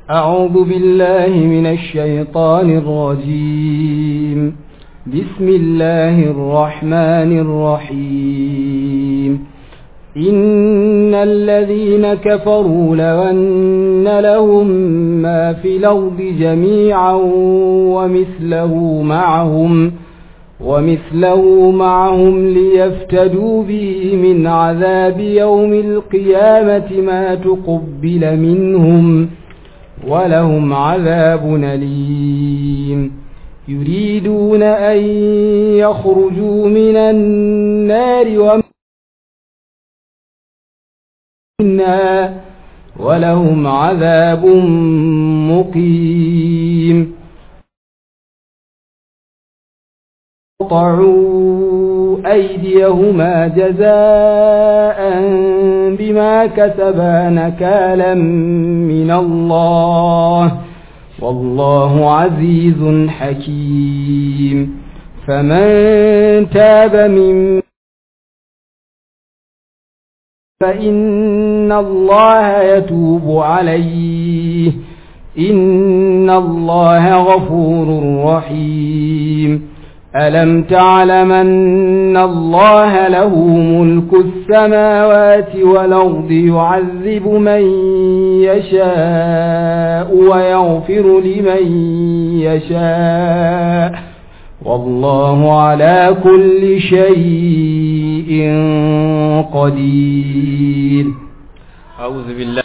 أعوذ بالله من الشيطان الرجيم بسم الله الرحمن الرحيم إن الذين كفروا لو أن لهم ما في الأرض جميعا ومثله معهم ومثله معهم ليفتدوا به من عذاب يوم القيامة ما تقبل منهم ولهم عذاب أليم يريدون أن يخرجوا من النار ومنها ولهم عذاب مقيم قطعوا أيديهما جزاء بما كسبا نكالا من الله والله عزيز حكيم فمن تاب من فإن الله يتوب عليه إن الله غفور رحيم ألم تعلم أن الله له ملك السماوات والأرض يعذب من يشاء ويغفر لمن يشاء والله على كل شيء قدير أعوذ بالله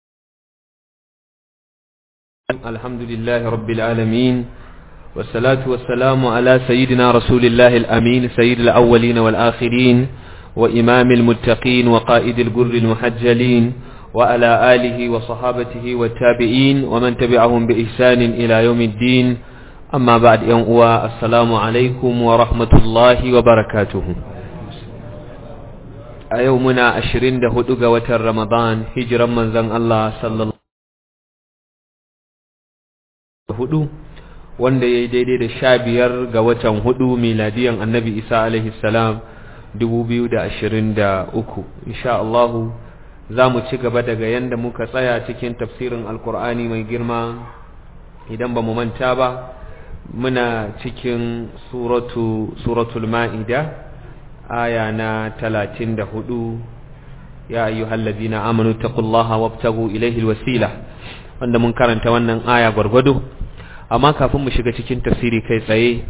الحمد لله رب العالمين والصلاة والسلام على سيدنا رسول الله الأمين سيد الأولين والآخرين وإمام المتقين وقائد الجر المحجلين وعلى آله وصحابته والتابعين ومن تبعهم بإحسان إلى يوم الدين أما بعد يوم السلام عليكم ورحمة الله وبركاته أيومنا أشرين دهدوغ وتر رمضان هجرا من زن الله صلى الله عليه وسلم wanda ya yi daidai da sha biyar ga watan hudu miladiyan annabi isa alaihi salam dubu biyu da ashirin da uku insha Allahu za mu ci gaba daga yadda muka tsaya cikin tafsirin alkur'ani mai girma idan ba mu manta ba muna cikin suratu suratul ma'ida aya na talatin da hudu ya ayyuhallazina amanu taqullaha wabtagu ilaihi alwasila wanda mun karanta wannan aya gwargwado amma kafin mu shiga cikin tafsiri kai tsaye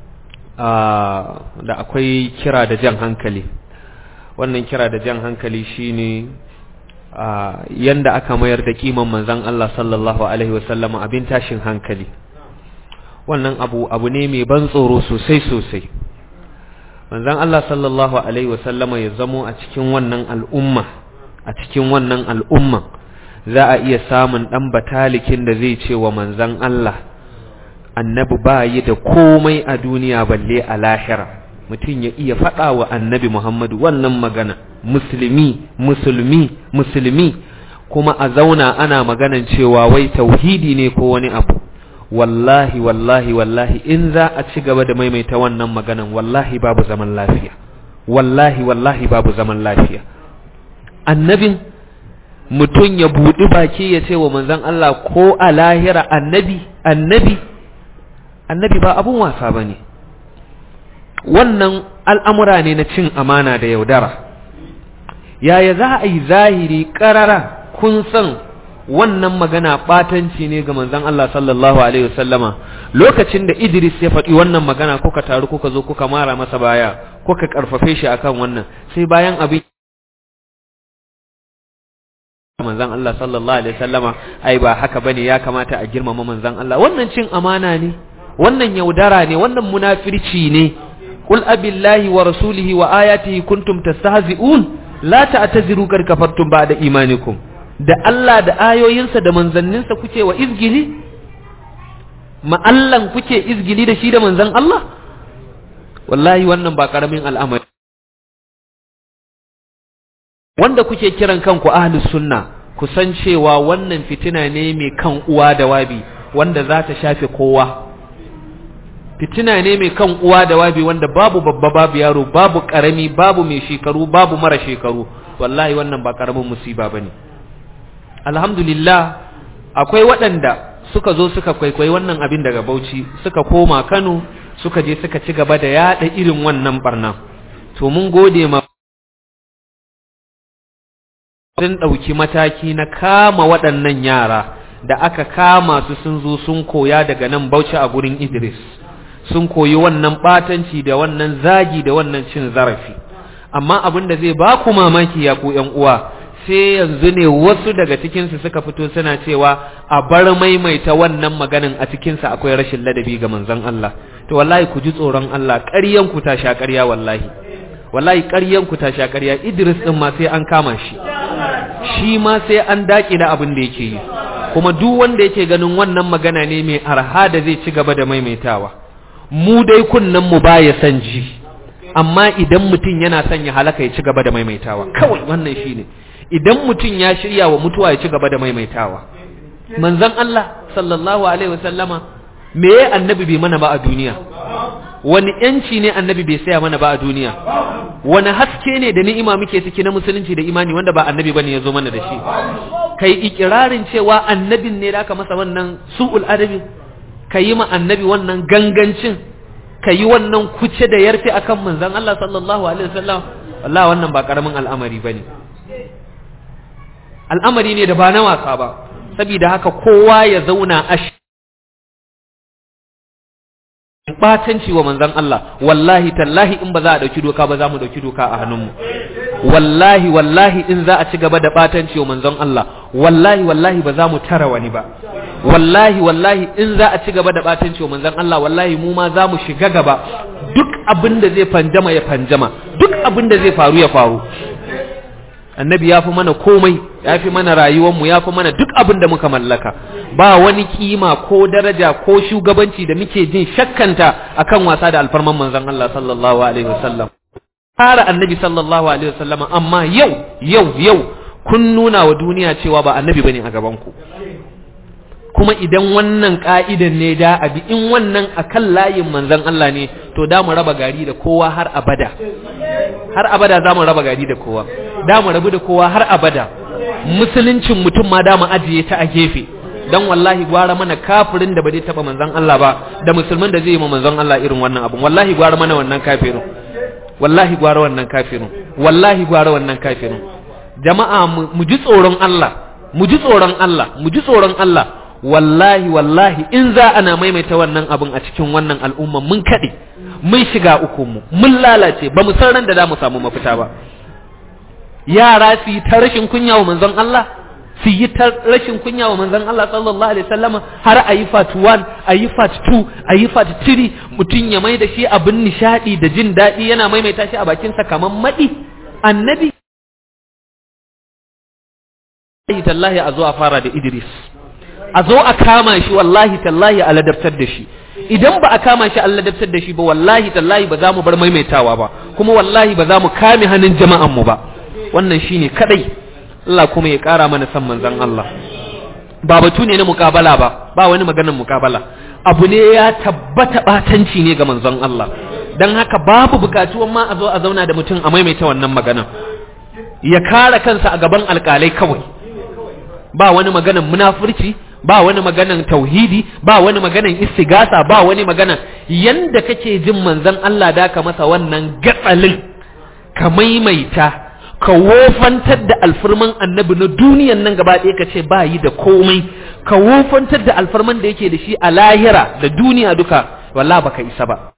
da akwai kira da jan hankali wannan kira da jan hankali shine yanda aka mayar da kiman manzon Allah sallallahu alaihi wasallam abin tashin hankali wannan abu abu ne mai ban tsoro sosai sosai manzon Allah sallallahu alaihi wasallam ya zamo a cikin wannan al'umma a cikin wannan al'umma za a iya samun dan batalikin da zai ce wa manzon Allah annabi ba yi da komai a duniya balle a lahira mutum ya iya faɗa wa annabi Muhammadu wannan magana musulmi musulmi musulmi kuma a zauna ana maganan cewa wai tauhidi ne ko wani abu wallahi wallahi wallahi in za a ci gaba da maimaita wannan maganan wallahi babu zaman lafiya wallahi wallahi babu zaman lafiya annabin mutum ya buɗi baki ya ce wa manzon Allah ko a lahira annabi annabi annabi ba abun wasa ba ne wannan al'amura ne na cin amana da yaudara yaya za a yi zahiri ƙarara kun san wannan magana ɓatanci ne ga manzon Allah sallallahu Alaihi wasallama lokacin da Idris ya faɗi wannan magana kuka taru kuka zo kuka mara masa baya kuka ƙarfafe shi akan wannan sai bayan abin manzon Allah sallallahu Alaihi wasallama ai ba haka bane ya kamata a girmama manzon Allah wannan cin amana ne wannan yaudara ne wannan munafirci ne qul abillahi wa rasulihi wa ayatihi kuntum tastahzi'un la ta'taziru kar kafartum ba'da imanikum da Allah da ayoyinsa da manzanninsa kuke wa izgili ma Allah kuke izgili da shi da manzan Allah wallahi wannan ba karamin al'amari wanda kuke kiran kanku ahlus sunna ku san cewa wannan fitina ne mai kan uwa da wabi wanda za ta shafe kowa fitina ne mai kan uwa da wabi wanda babu babba babu yaro babu karami babu mai shekaru babu mara shekaru wallahi wannan ba karamin musiba bane alhamdulillah akwai waɗanda suka zo suka kwaikwayi wannan abin daga Bauchi suka koma Kano suka je suka ci gaba da yada irin wannan barna to mun gode ma sun ɗauki mataki na kama waɗannan yara da aka kama su sun zo sun koya daga nan Bauchi a gurin Idris sun koyi wannan ɓatanci da wannan zagi da wannan cin zarafi amma abin da zai ba ku mamaki ya ku ƴan uwa sai yanzu ne wasu daga cikinsu suka fito suna cewa a bar maimaita wannan maganin a cikinsa akwai rashin ladabi ga manzon Allah to wallahi ku ji tsoron Allah ƙaryan ku ta sha ƙarya wallahi wallahi ƙaryan ku ta sha ƙarya Idris din ma sai an kama shi shi ma sai an daƙi da abin da yake yi kuma duk wanda yake ganin wannan magana ne mai arha da zai ci gaba da maimaitawa mu dai kunnen mu baya san ji amma idan mutum yana son ya halaka ya ci gaba da maimaitawa kawai wannan shine idan mutum ya shirya wa mutuwa ya ci gaba da maimaitawa manzon Allah sallallahu alaihi wasallama me ya annabi bai mana ba a duniya wani yanci ne annabi bai saya mana ba a duniya wani haske ne da ni'ima muke ciki na musulunci da imani wanda ba annabi bane ya zo mana da shi kai ikirarin cewa annabin ne da aka masa wannan su'ul adabi ka yi ma annabi wannan gangancin ka yi wannan kuce da yarfe akan manzon Allah sallallahu alaihi wasallam wallahi wannan ba karamin al'amari bane al'amari ne da ba na wasa ba saboda haka kowa ya zauna a batanci wa manzon Allah wallahi tallahi in ba za a dauki doka ba za mu dauki doka a hannunmu wallahi wallahi in za a ci gaba da batanci wa manzon Allah wallahi wallahi ba za mu tara wani ba wallahi wallahi in za a ci gaba da batanci wa manzon Allah wallahi mu ma za mu shiga gaba duk abin da zai fanjama ya fanjama duk abin da zai faru ya faru annabi ya fi mana komai ya fi mana rayuwarmu ya fi mana duk abin da muka mallaka ba wani kima ko daraja ko shugabanci da muke jin shakkanta akan wasa da alfarman manzon Allah sallallahu alaihi wasallam fara annabi sallallahu alaihi wasallam amma yau yau yau kun nuna wa duniya cewa ba annabi bane a gaban ku kuma idan wannan ka'idan ne da abi in wannan akan layin manzon Allah ne to da mu raba gari da kowa har abada har abada za mu raba gari da kowa da mu rabu da kowa har abada musuluncin mutum ma da mu ajiye ta a gefe dan wallahi gwara mana kafirin da ba zai taba manzon Allah ba da musulmin da zai yi ma manzon Allah irin wannan abun wallahi gwara mana wannan kafirin wallahi gwara wannan kafirin wallahi gwara wannan kafirin jama'a mu ji tsoron Allah mu ji tsoron Allah mu ji tsoron Allah wallahi wallahi in za ana maimaita wannan abin a cikin wannan al'umma mun kaɗe mun shiga ukunmu mun lalace ba mu san ran da za mu samu mafita ba yara su yi ta rashin kunya wa manzon Allah su yi ta rashin kunya wa manzon Allah sallallahu alaihi wasallam har a yi part 1 a yi part 2 a yi part 3 mutum ya mai da shi abin nishadi da jin daɗi yana maimaita shi a bakinsa kamar maɗi annabi tallahi a zo a fara da Idris a zo a kama shi wallahi tallahi a ladabtar da shi idan ba a kama shi a ladabtar da shi ba wallahi tallahi ba za mu bar maimaitawa ba kuma wallahi ba za mu kame hannun jama'an mu ba wannan shine kadai Allah kuma ya kara mana san manzon Allah ba batu ne na mukabala ba ba wani maganar mukabala abu ne ya tabbata batanci ne ga manzon Allah dan haka babu bukatuwan ma a zo a zauna da mutum a maimaita wannan magana ya kare kansa a gaban alkalai kawai ba wani maganan munafurci ba wani maganan tauhidi ba wani maganan istigasa ba wani maganan yanda kake jin manzon Allah da ka masa wannan gatsalin ka maimaita ka wofantar da alfarman annabi na duniyan nan gaba ɗaya ka ce ba yi da komai ka wofantar da alfarman da yake da shi a lahira da duniya duka wallahi baka isa ba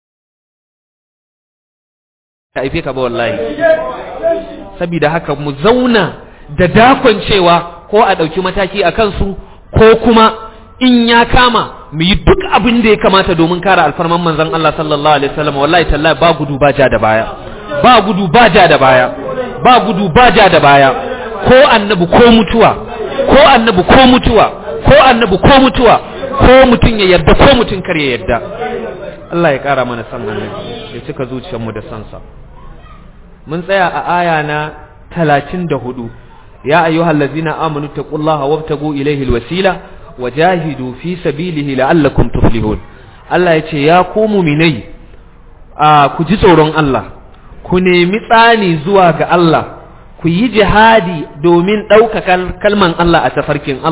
ka aife ka ba wallahi saboda haka mu zauna da dakon cewa ko a ɗauki mataki a kansu ko kuma in ya kama mu yi duk abin da ya kamata domin kare alfarman manzon Allah sallallahu alaihi wasallam wallahi tallahi ba gudu ba ja da baya ba gudu ba ja da baya ba gudu ba ja da baya ko annabi ko mutuwa ko annabi ko mutuwa ko annabi ko mutuwa ko mutum ya yarda ko mutum kar ya yarda Allah ya kara mana san annabi ya cika zuciyarmu da sansa mun tsaya a aya na 34 يا أيها الذين آمنوا اتقوا الله وابتغوا إليه الوسيلة وجاهدوا في سبيله لعلكم تفلحون الله يتي يا قوم مني ku ji tsoron Allah ku nemi tsani zuwa ga Allah ku yi jihadi domin ɗaukaka kalman Allah a tafarkin Allah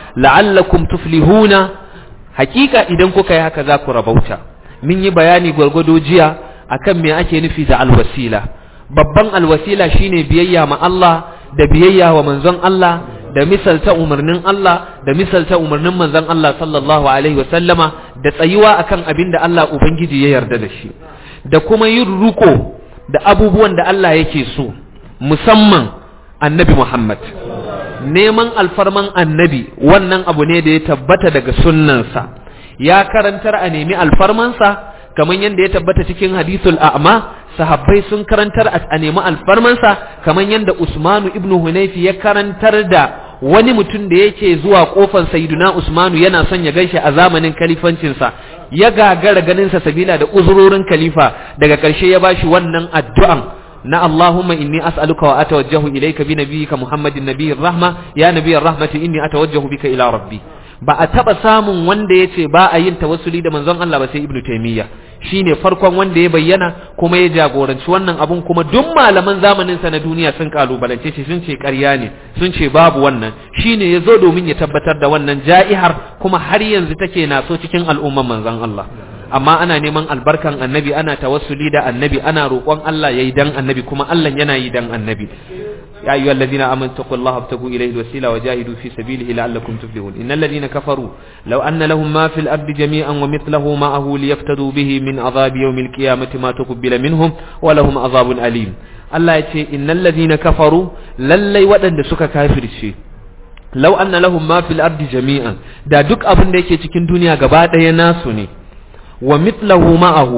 la'allakum tuflihuna hakika idan kuka yi haka za ku rabauta mun yi bayani gwargwado jiya akan me ake nufi da alwasila babban alwasila shine biyayya ma Allah da biyayya wa manzon Allah da misalta umarnin Allah da misalta umarnin manzon Allah sallallahu alaihi wasallama da tsayuwa akan abin da Allah ubangiji ya yarda da shi da kuma yin ruko da abubuwan da Allah yake so musamman annabi Muhammad neman alfarman annabi wannan abu ne da ya tabbata daga sunnansa ya karantar a nemi alfarmansa kamar yadda ya tabbata cikin hadithul a'ma sahabbai sun karantar a nemi alfarmansa kamar yadda Usmanu ibn Hunayfi ya karantar da wani mutum da yake zuwa kofar Sayyiduna Usmanu yana son ya gaishe a zamanin kalifancinsa ya gagara ganinsa sabila da uzurorin khalifa daga ƙarshe ya bashi wannan addu'an na Allahumma inni as'aluka wa atawajjahu ilayka bi nabiyyika Muhammadin nabiyyir rahma ya nabiyyir rahmati inni atawajjahu bika ila rabbi ba a taba samun wanda yace ba a yin tawassuli da manzon Allah ba sai Ibn Taymiyyah shine farkon wanda ya bayyana kuma ya jagoranci wannan abun kuma duk malaman zamanin sa na duniya sun kalubalance shi sun ce ƙarya ne sun ce babu wannan shine yazo domin ya tabbatar da wannan ja'ihar kuma har yanzu take naso cikin al'umman manzon Allah amma ana neman albarkan annabi ana tawassuli da annabi ana roƙon Allah yayi dan annabi kuma Allah yana yi dan annabi يا أيها الذين آمنوا اتقوا الله وابتغوا إليه الوسيلة وجاهدوا في سبيله لعلكم تفلحون إن الذين كفروا لو أن لهم ما في الأرض جميعا ومثله معه ليفتدوا به من عذاب يوم القيامة ما تقبل منهم ولهم عذاب أليم الله يتي إن الذين كفروا للي ودن سكا كافر الشيء لو أن لهم ما في الأرض جميعا دا دك أبن ديكي تكين دنيا قبات يناسني ومثله معه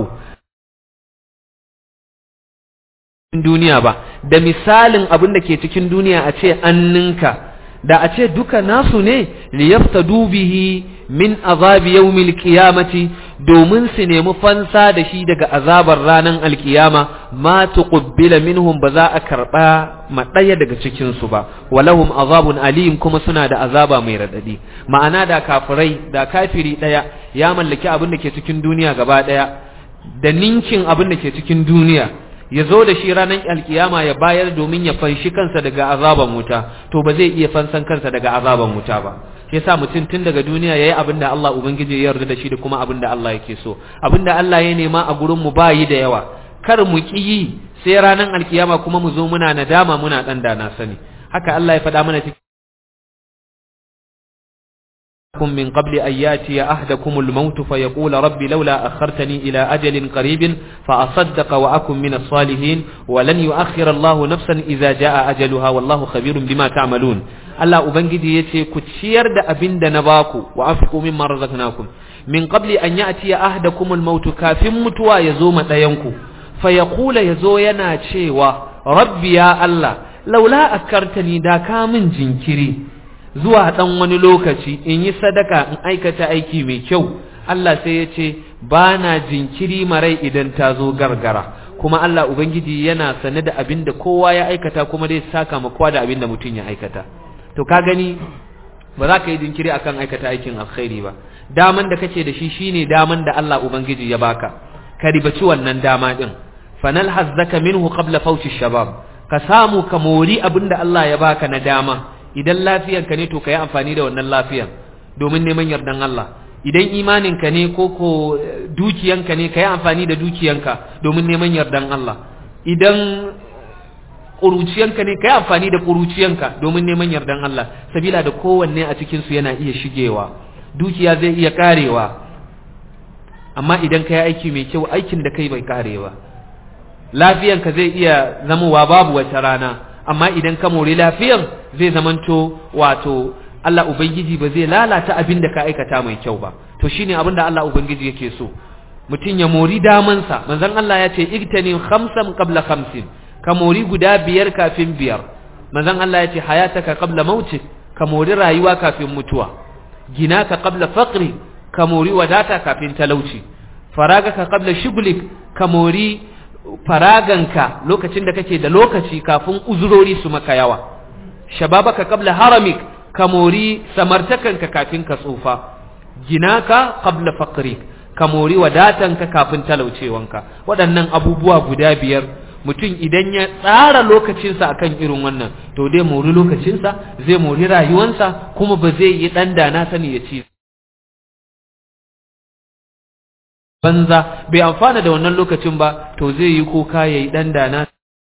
duniya ba da misalin abin da ke cikin duniya a ce an ninka da a ce duka nasu ne liyaftadu bihi min azabi yawmil qiyamati domin su nemi fansa da shi daga azabar ranar alkiyama ma tuqbila minhum ba za a karba ma daya daga cikin su ba walahum azabun alim kuma suna da azaba mai radadi ma'ana da kafirai da kafiri daya ya mallaki abin da ke cikin duniya gaba daya da ninkin abin da ke cikin duniya ya zo da shi ranar alkiyama ya bayar domin ya fanshi kansa daga azaban wuta to ba zai iya fansan kansa daga azaban wuta ba yasa mutum tun daga duniya yayi abin da Allah ubangiji ya yarda da shi da kuma abin da Allah yake so abin da Allah ya nema a gurin mu bayi da yawa kar mu ki yi sai ranar alkiyama kuma mu zo muna nadama muna dan da na sani haka Allah ya faɗa mana cikin من قبل أن ياتي أحدكم الموت فيقول ربي لولا أخرتني إلى أجل قريب فأصدق وأكن من الصالحين ولن يؤخر الله نفسا إذا جاء أجلها والله خبير بما تعملون الله أبنجي يتي كتشير دا أبن دا نباكو وأنفقوا مما رزقناكم من قبل أن يأتي أحدكم الموت كاف متوى يزوم دينكو فيقول يزو ينا تشيوا ربي يا الله لولا أكرتني دا كامن جنكري zuwa ɗan wani lokaci in yi sadaka in aikata aiki mai kyau Allah sai ya ce ba na jinkiri marai idan ta zo gargara kuma Allah Ubangiji yana sane da abin da kowa ya aikata kuma dai saka ma kowa da abin da mutum ya aikata to ka gani ba za ka yi jinkiri akan aikata aikin alkhairi ba daman da kake da shi shine daman da Allah Ubangiji ya baka ka ribaci wannan dama din fanal hazzaka minhu qabla fawti shabab ka samu ka mori abin da Allah ya baka na dama idan lafiyanka ne to ka yi amfani da wannan lafiyan domin neman yardan Allah idan imaninka ne ko ko dukiyanka ne ka yi amfani da dukiyanka domin neman yardan Allah idan ƙuruciyanka ne ka yi amfani da ƙuruciyanka domin neman yardan Allah sabila da kowanne a cikinsu yana iya shigewa dukiya zai iya karewa amma idan ka yi aiki mai kyau aikin da kai bai karewa lafiyanka zai iya zamowa babu wata rana amma idan ka mori lafiyan zai zamanto wato Allah Ubangiji ba zai lalata abin da ka aikata mai kyau ba to shine abin da Allah Ubangiji yake so mutum ya mori damansa manzon Allah ya ce igtani khamsan qabla khamsin ka mori guda biyar kafin biyar manzon Allah ya ce hayataka qabla mautik ka mori rayuwa kafin mutuwa gina ka qabla faqri ka mori wadata kafin talauci faragaka qabla shughlik ka mori faraganka lokacin da kake da lokaci kafin uzurori su maka yawa shababaka qabla haramik ka mori samartakanka kafin ka tsufa ginaka qabla faqrik ka mori wadatanka kafin talaucewanka waɗannan abubuwa guda biyar mutum idan ya tsara lokacinsa akan irin wannan to dai mori lokacinsa zai mori rayuwansa kuma ba zai yi dan da na sani ya ci banza bai amfana da wannan lokacin ba to zai yi kuka yayi dan da na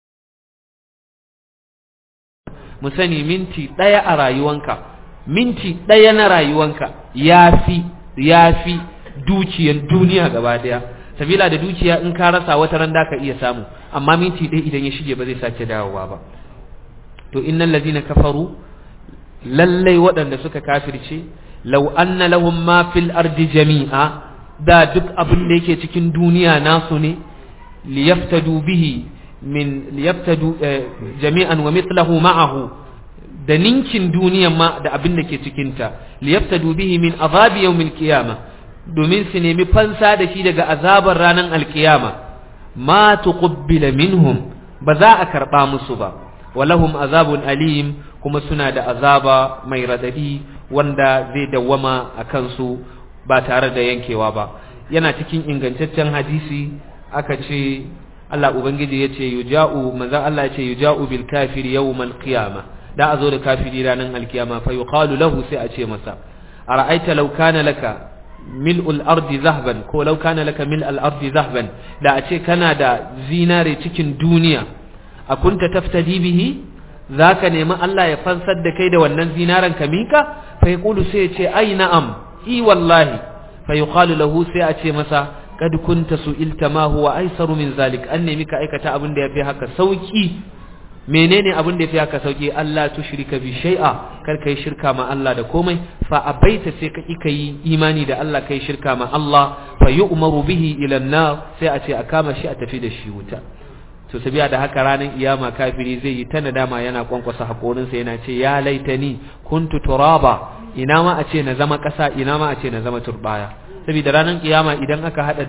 mu sani minti ɗaya a rayuwanka minti ɗaya na rayuwanka yafi yafi dukiyar duniya gaba daya sabila da dukiya in ka rasa wata ran da ka iya samu amma minti ɗaya idan ya shige ba zai sake dawowa ba to innal ladina kafaru lallai waɗanda suka kafirce law anna lahum ma fil ardi jami'a da duk abin da yake cikin duniya nasu ne liyaftadu bihi min liyaftadu jami'an wa mithlahu ma'ahu da ninkin duniyan ma da abin da ke cikinta liyaftadu bihi min azabi yawmil qiyamah domin su nemi fansa da shi daga azabar ranar alkiyama ma tuqbila minhum ba za a karba musu ba walahum azabun alim kuma suna da azaba mai radadi wanda zai dawwama a kansu ba tare da yankewa ba yana cikin ingantaccen hadisi aka ce Allah ubangiji ya ce yuja'u manzon Allah ya ce yuja'u bil kafiri yawmal qiyama da a zo da kafiri ranar alkiyama fa yuqalu lahu sai a ce masa ara'aita law kana laka mil'ul ardi zahban ko law kana laka mil'al ardi zahban da a ce kana da zinare cikin duniya a kunta taftadi bihi zaka nemi Allah ya fansar da kai da wannan zinaren ka mika fa yaqulu sai ya ce ai na'am i wallahi fa yuqalu lahu sai a ce masa kad kunta su'ilta ma huwa aisaru min zalik an nemi ka aikata abin da yafi haka sauki menene abin da yafi haka sauki Allah tushrika bi shay'a kar kai shirka ma Allah da komai fa abaita sai ka kika yi imani da Allah kai shirka ma Allah fa yu'maru bihi ila an-nar sai a ce a kama shi a tafi da shi wuta to sabiya da haka ranar iyama kafiri zai yi ta nadama yana kwankwasa hakorinsa yana ce ya laitani kuntu turaba ina ma a ce na zama ƙasa ina ma a ce na zama turbaya saboda ranar kiyama idan aka hada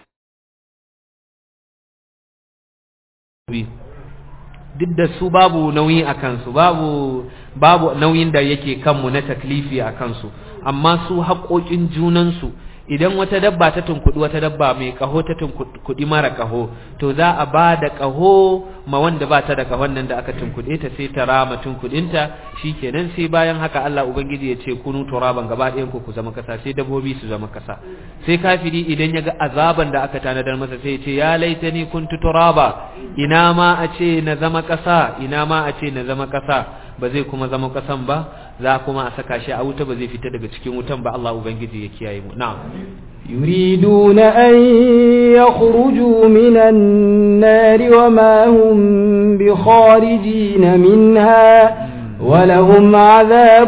duk da su babu nauyi a kansu babu babu nauyin da yake kanmu na taklifi a kansu amma su haƙoƙin junansu idan wata dabba ta tunkuɗi wata dabba mai ƙaho ta tunkuɗi mara ƙaho to za a ba da ƙaho ma wanda ba ta da ƙahon nan da aka tunkuɗe ta sai ta rama tunkuɗinta kenan sai bayan haka Allah ubangiji ya ce kunu turaban gaba ɗayan ku ku zama kasa sai dabbobi su zama kasa sai kafiri idan ya ga azaban da aka tanadar masa sai ya ce ya laitani kuntu turaba ina ma a ce na zama kasa ina ma a ce na zama kasa ba zai kuma zama kasan ba za kuma a saka shi a wuta ba zai fita daga cikin wutan ba Allah ubangiji ya kiyaye mu na'am يريدون أن يخرجوا من النار وما هم بخارجين منها ولهم عذاب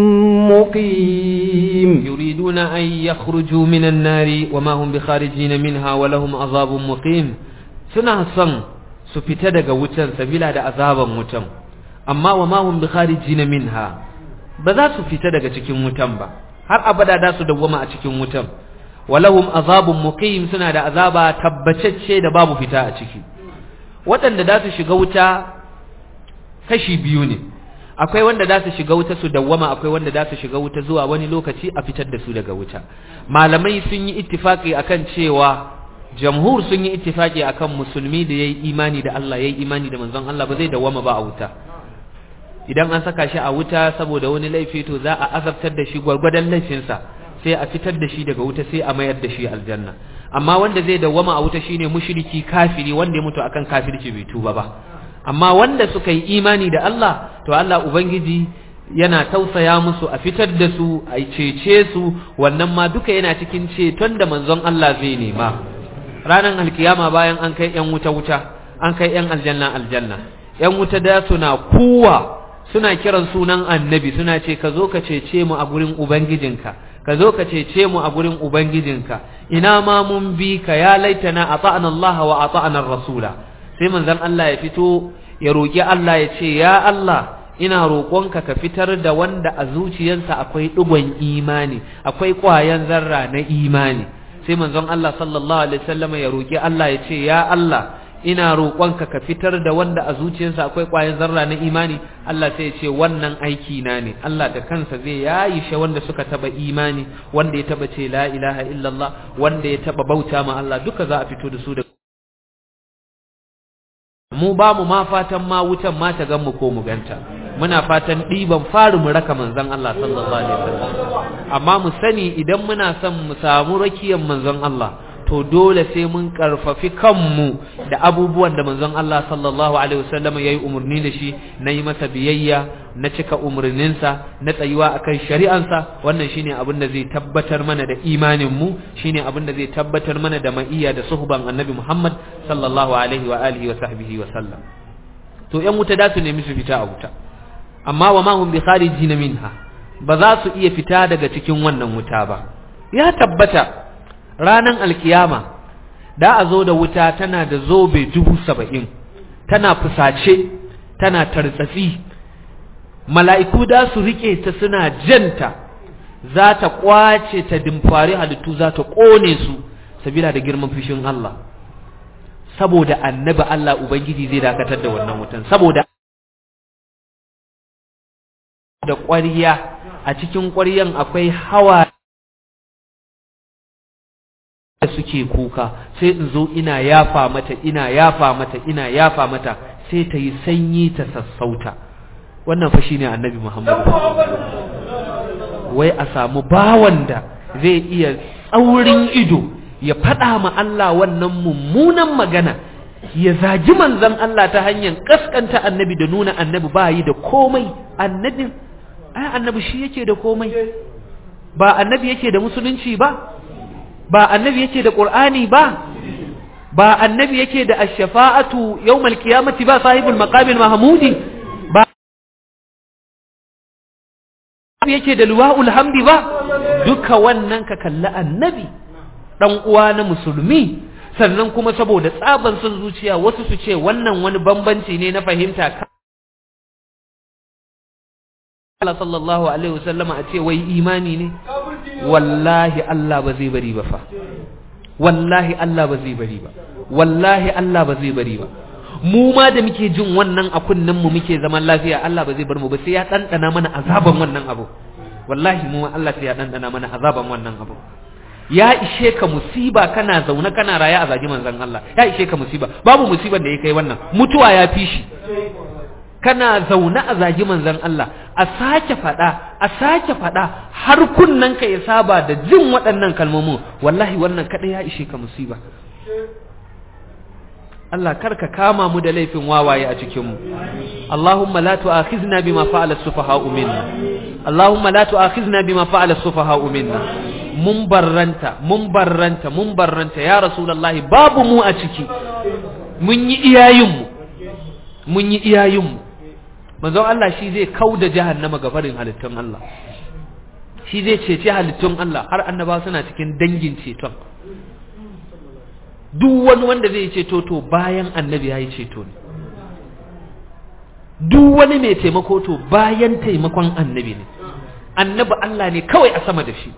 مقيم يريدون أن يخرجوا من النار وما هم بخارجين منها ولهم عذاب مقيم سنة صن سفتدق وتن سبيلا دا عذابا وتن أما وما هم بخارجين منها بذا سفتدق تكين وتن با har abada da su dawwama a cikin wutan walahum azabun muqim suna da azaba tabbacacce da babu fita a ciki waɗanda da su shiga wuta kashi biyu ne akwai wanda da su shiga wuta su dawwama akwai wanda da su shiga wuta zuwa wani lokaci a fitar da su daga wuta malamai sun yi ittifaki akan cewa jamhur sun yi ittifaki akan musulmi da yayi imani da Allah yayi imani da manzon Allah ba zai dawwama ba a wuta idan an saka shi a wuta saboda wani laifi to za a azabtar da shi gwargwadon laifinsa sai a fitar da shi daga wuta sai a mayar da shi aljanna amma wanda zai dawwama a wuta shine mushriki kafiri wanda ya mutu akan kafirci bai tuba ba amma wanda suka yi imani da Allah to Allah ubangiji yana tausaya musu a fitar da su a cece su wannan ma duka yana cikin ceton da manzon Allah zai nema ranar alkiyama bayan an kai yan wuta wuta an kai yan aljanna aljanna yan wuta da suna kuwa suna kiran sunan annabi suna ce ka zo ka cece mu a gurin ubangijinka ka zo ka cece mu a gurin ubangijinka ina ma mun bi ka ya laitana ata'ana Allah wa ata'ana rasula sai manzon Allah ya fito ya roki Allah ya ce ya Allah ina roƙonka ka fitar da wanda a zuciyarsa akwai ɗigon imani akwai ƙwayan zarra na imani sai manzon Allah sallallahu alaihi wasallam ya roki Allah ya ce ya Allah ina roƙonka ka fitar da wanda a zuciyarsa akwai ƙwayar zarra na imani Allah sai ya ce wannan aiki na ne Allah da kansa zai yayi shi wanda suka taba imani wanda ya taba ce la ilaha illallah wanda ya taba bauta ma Allah duka za a fito da su da mu ba mu ma fatan ma wutan ma ta gan mu ko mu ganta muna fatan ɗiban fari mu raka manzon Allah sallallahu alaihi wasallam amma mu sani idan muna son mu samu rakiyar manzon Allah to dole sai mun karfafi kanmu da abubuwan da manzon Allah sallallahu alaihi wasallam yayi umarni da shi na yi masa biyayya na cika umarninsa na tsayuwa akan shari'ansa wannan shine abin da zai tabbatar mana da imanin mu shine abin da zai tabbatar mana da ma'iyya da suhban annabi Muhammad sallallahu alaihi wa alihi wa sahbihi wa sallam to yan wuta da su nemi su fita a wuta amma wa ma hum bi kharijin minha ba za su iya fita daga cikin wannan wuta ba ya tabbata ranan alkiyama da a zo da wuta tana da zobe dubu saba'in tana fusace tana tartsatsi mala'iku da su rike ta suna janta za ta kwace ta dimfari halittu za ta kone su sabila da girman fushin Allah saboda annabi Allah ubangiji zai dakatar da wannan wutan saboda da ƙwariya a cikin ƙwariyan akwai hawa da suke kuka sai in zo ina yafa mata ina yafa mata ina yafa mata sai ta yi sanyi ta sassauta wannan fa shine annabi Muhammad wai a samu bawan da zai iya tsaurin ido ya faɗa ma Allah wannan mummunan magana ya zagi manzon Allah ta hanyar kaskanta annabi da nuna annabi ba yi da komai annabi ai annabi shi yake da komai ba annabi yake da musulunci ba ba annabi yake da qur'ani ba ba annabi yake da ash-shafa'atu yawmal qiyamati ba sahibul maqamil mahmudi ba annabi yake da luwa'ul hamdi ba duka wannan ka kalli annabi dan uwa na musulmi sannan kuma saboda tsaban son zuciya wasu su ce wannan wani bambanci ne na fahimta Allah sallallahu alaihi wasallama a ce wai imani ne wallahi Allah ba zai bari ba fa wallahi Allah ba zai bari ba wallahi Allah ba zai bari ba mu ma da muke jin wannan a kunnen mu muke zaman lafiya Allah ba zai bar mu ba sai ya dandana mana azaban wannan abu wallahi mu ma Allah sai ya dandana mana azaban wannan abu ya ishe ka musiba kana zaune kana raye a zagi manzon Allah ya ishe ka musiba babu musiban da ya kai wannan mutuwa ya fi shi kana zaune a zagi manzon Allah a sake faɗa a sake faɗa har kunnen ka ya saba da jin waɗannan kalmomin wallahi wannan kaɗai ya ishe ka musiba Allah karka kama mu da laifin wawaye a cikin mu Allahumma la tu'akhizna bima fa'ala as-sufaha'u minna Allahumma la tu'akhizna bima fa'ala as-sufaha'u minna mun barranta mun barranta mun barranta ya rasulullahi babu mu a ciki mun yi iyayen mu mun yi iyayen mu manzon Allah shi zai kauda jahannama ga farin halittun Allah shi zai cece halittun Allah har annaba suna cikin dangin ceton duk wani wanda zai ceto to bayan annabi ya yi ceto ne duk wani mai taimako to bayan taimakon annabi ne annabi Allah ne kawai a sama da shi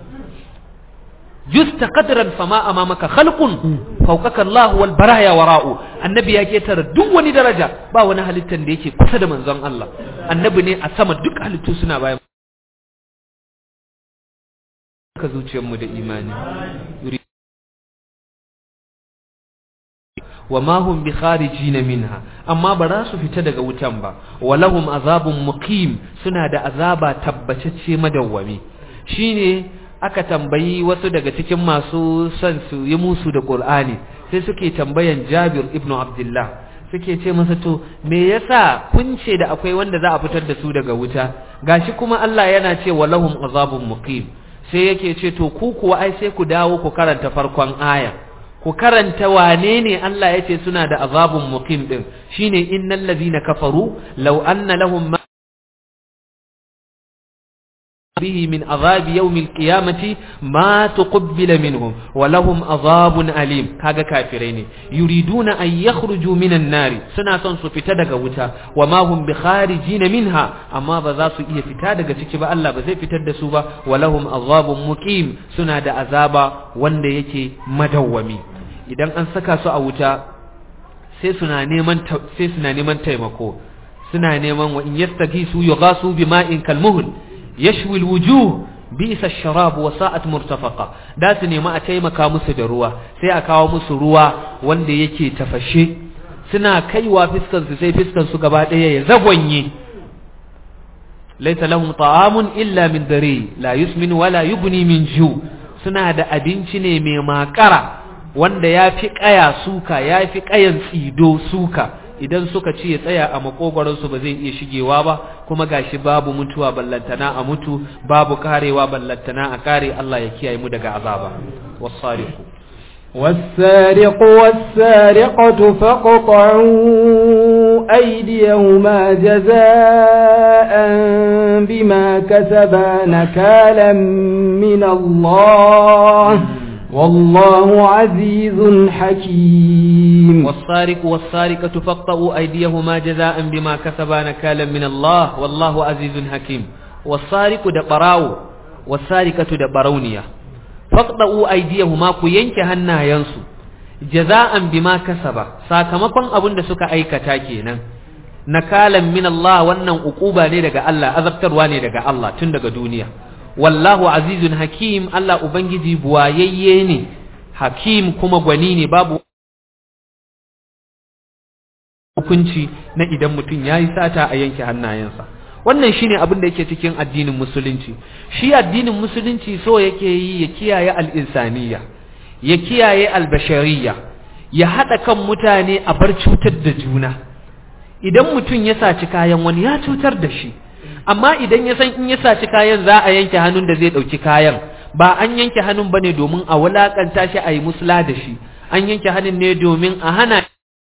justa qadran fama amamaka khalqun fawqaka Allah wal baraya wara'u annabi ya ketara duk wani daraja ba wani halittar da yake kusa da manzon Allah annabi ne a sama duk halittu suna bayan ka zuciyar mu da imani wa ma hum bi kharijin minha amma ba za su fita daga wutan ba walahum azabun muqim suna da azaba tabbatacce madawwami shine aka tambayi wasu daga cikin masu son su yi musu da Qur'ani sai suke tambayan Jabir ibn Abdullah suke ce masa to me yasa kun ce da akwai wanda za a fitar da su daga wuta gashi kuma Allah yana ce walahum azabun muqim sai yake ce to ku kuwa ai sai ku dawo ku karanta farkon aya ku karanta wane ne Allah ya ce suna da azabun muqim din shine innal ladhina kafaru law anna lahum ma به من عذاب يوم القيامة ما تقبل منهم ولهم عذاب أليم كاغا كافرين يريدون أن يخرجوا من النار سنة سنسو فتدق وتا وما هم بخارجين منها أما بذاسو إيه فتدق تكبا الله بزي فتدسوبا ولهم عذاب مقيم سنة دا عذابا وند يكي مدومي idan an saka su a wuta sai suna neman sai suna neman taimako suna neman wa in yastagisu yughasu bima'in kalmuhl yashwi alwujuh bisa sharab wa sa'at murtafaqa da su nemi a taimaka musu da ruwa sai a kawo musu ruwa wanda yake tafashe suna kaiwa fiskan su sai fiskan su gaba ɗaya ya zagwanye laisa lahum ta'amun illa min dare la yusmin wala yughni min ju suna da abinci ne mai makara wanda ya fi ƙaya suka ya fi ƙayan tsido suka idan suka ci ya tsaya a makogwaronsu ba zai iya shigewa ba kuma gashi babu mutuwa ballantana a mutu babu karewa ballantana a kare Allah ya kiyaye mu daga azaba wasariqu والسارق والسارقة فاقطعوا أيديهما جزاء بما كسبا نكالا من الله والله عزيز حكيم والسارق والسارقة فاقطعوا أيديهما جزاء بما كسبا نكالا من الله والله عزيز حكيم والسارق دبراو والسارقة دبرونيا فاقطعوا أيديهما كينك هنا ينسو جزاء بما كسبا sakamakon abin da suka aikata kenan nakalan min Allah wannan ukuba ne daga Allah azabtarwa ne daga Allah tun daga duniya wallahu azizun hakim Allah ubangiji buwayayye ne hakim kuma gwani ne babu hukunci na idan mutum ya yi sata a yanke hannayensa wannan shine abin da yake cikin addinin musulunci shi addinin musulunci so yake yi ya kiyaye al'insaniya ya kiyaye albashariya ya haɗa kan mutane a bar cutar da juna idan mutum ya saci kayan wani ya cutar da shi amma idan ya san in ya saci kayan za a yanke hannun da zai ɗauki kayan ba an yanke hannun ba ne domin a wulaƙanta shi a yi musula da shi an yanke hannun ne domin a hana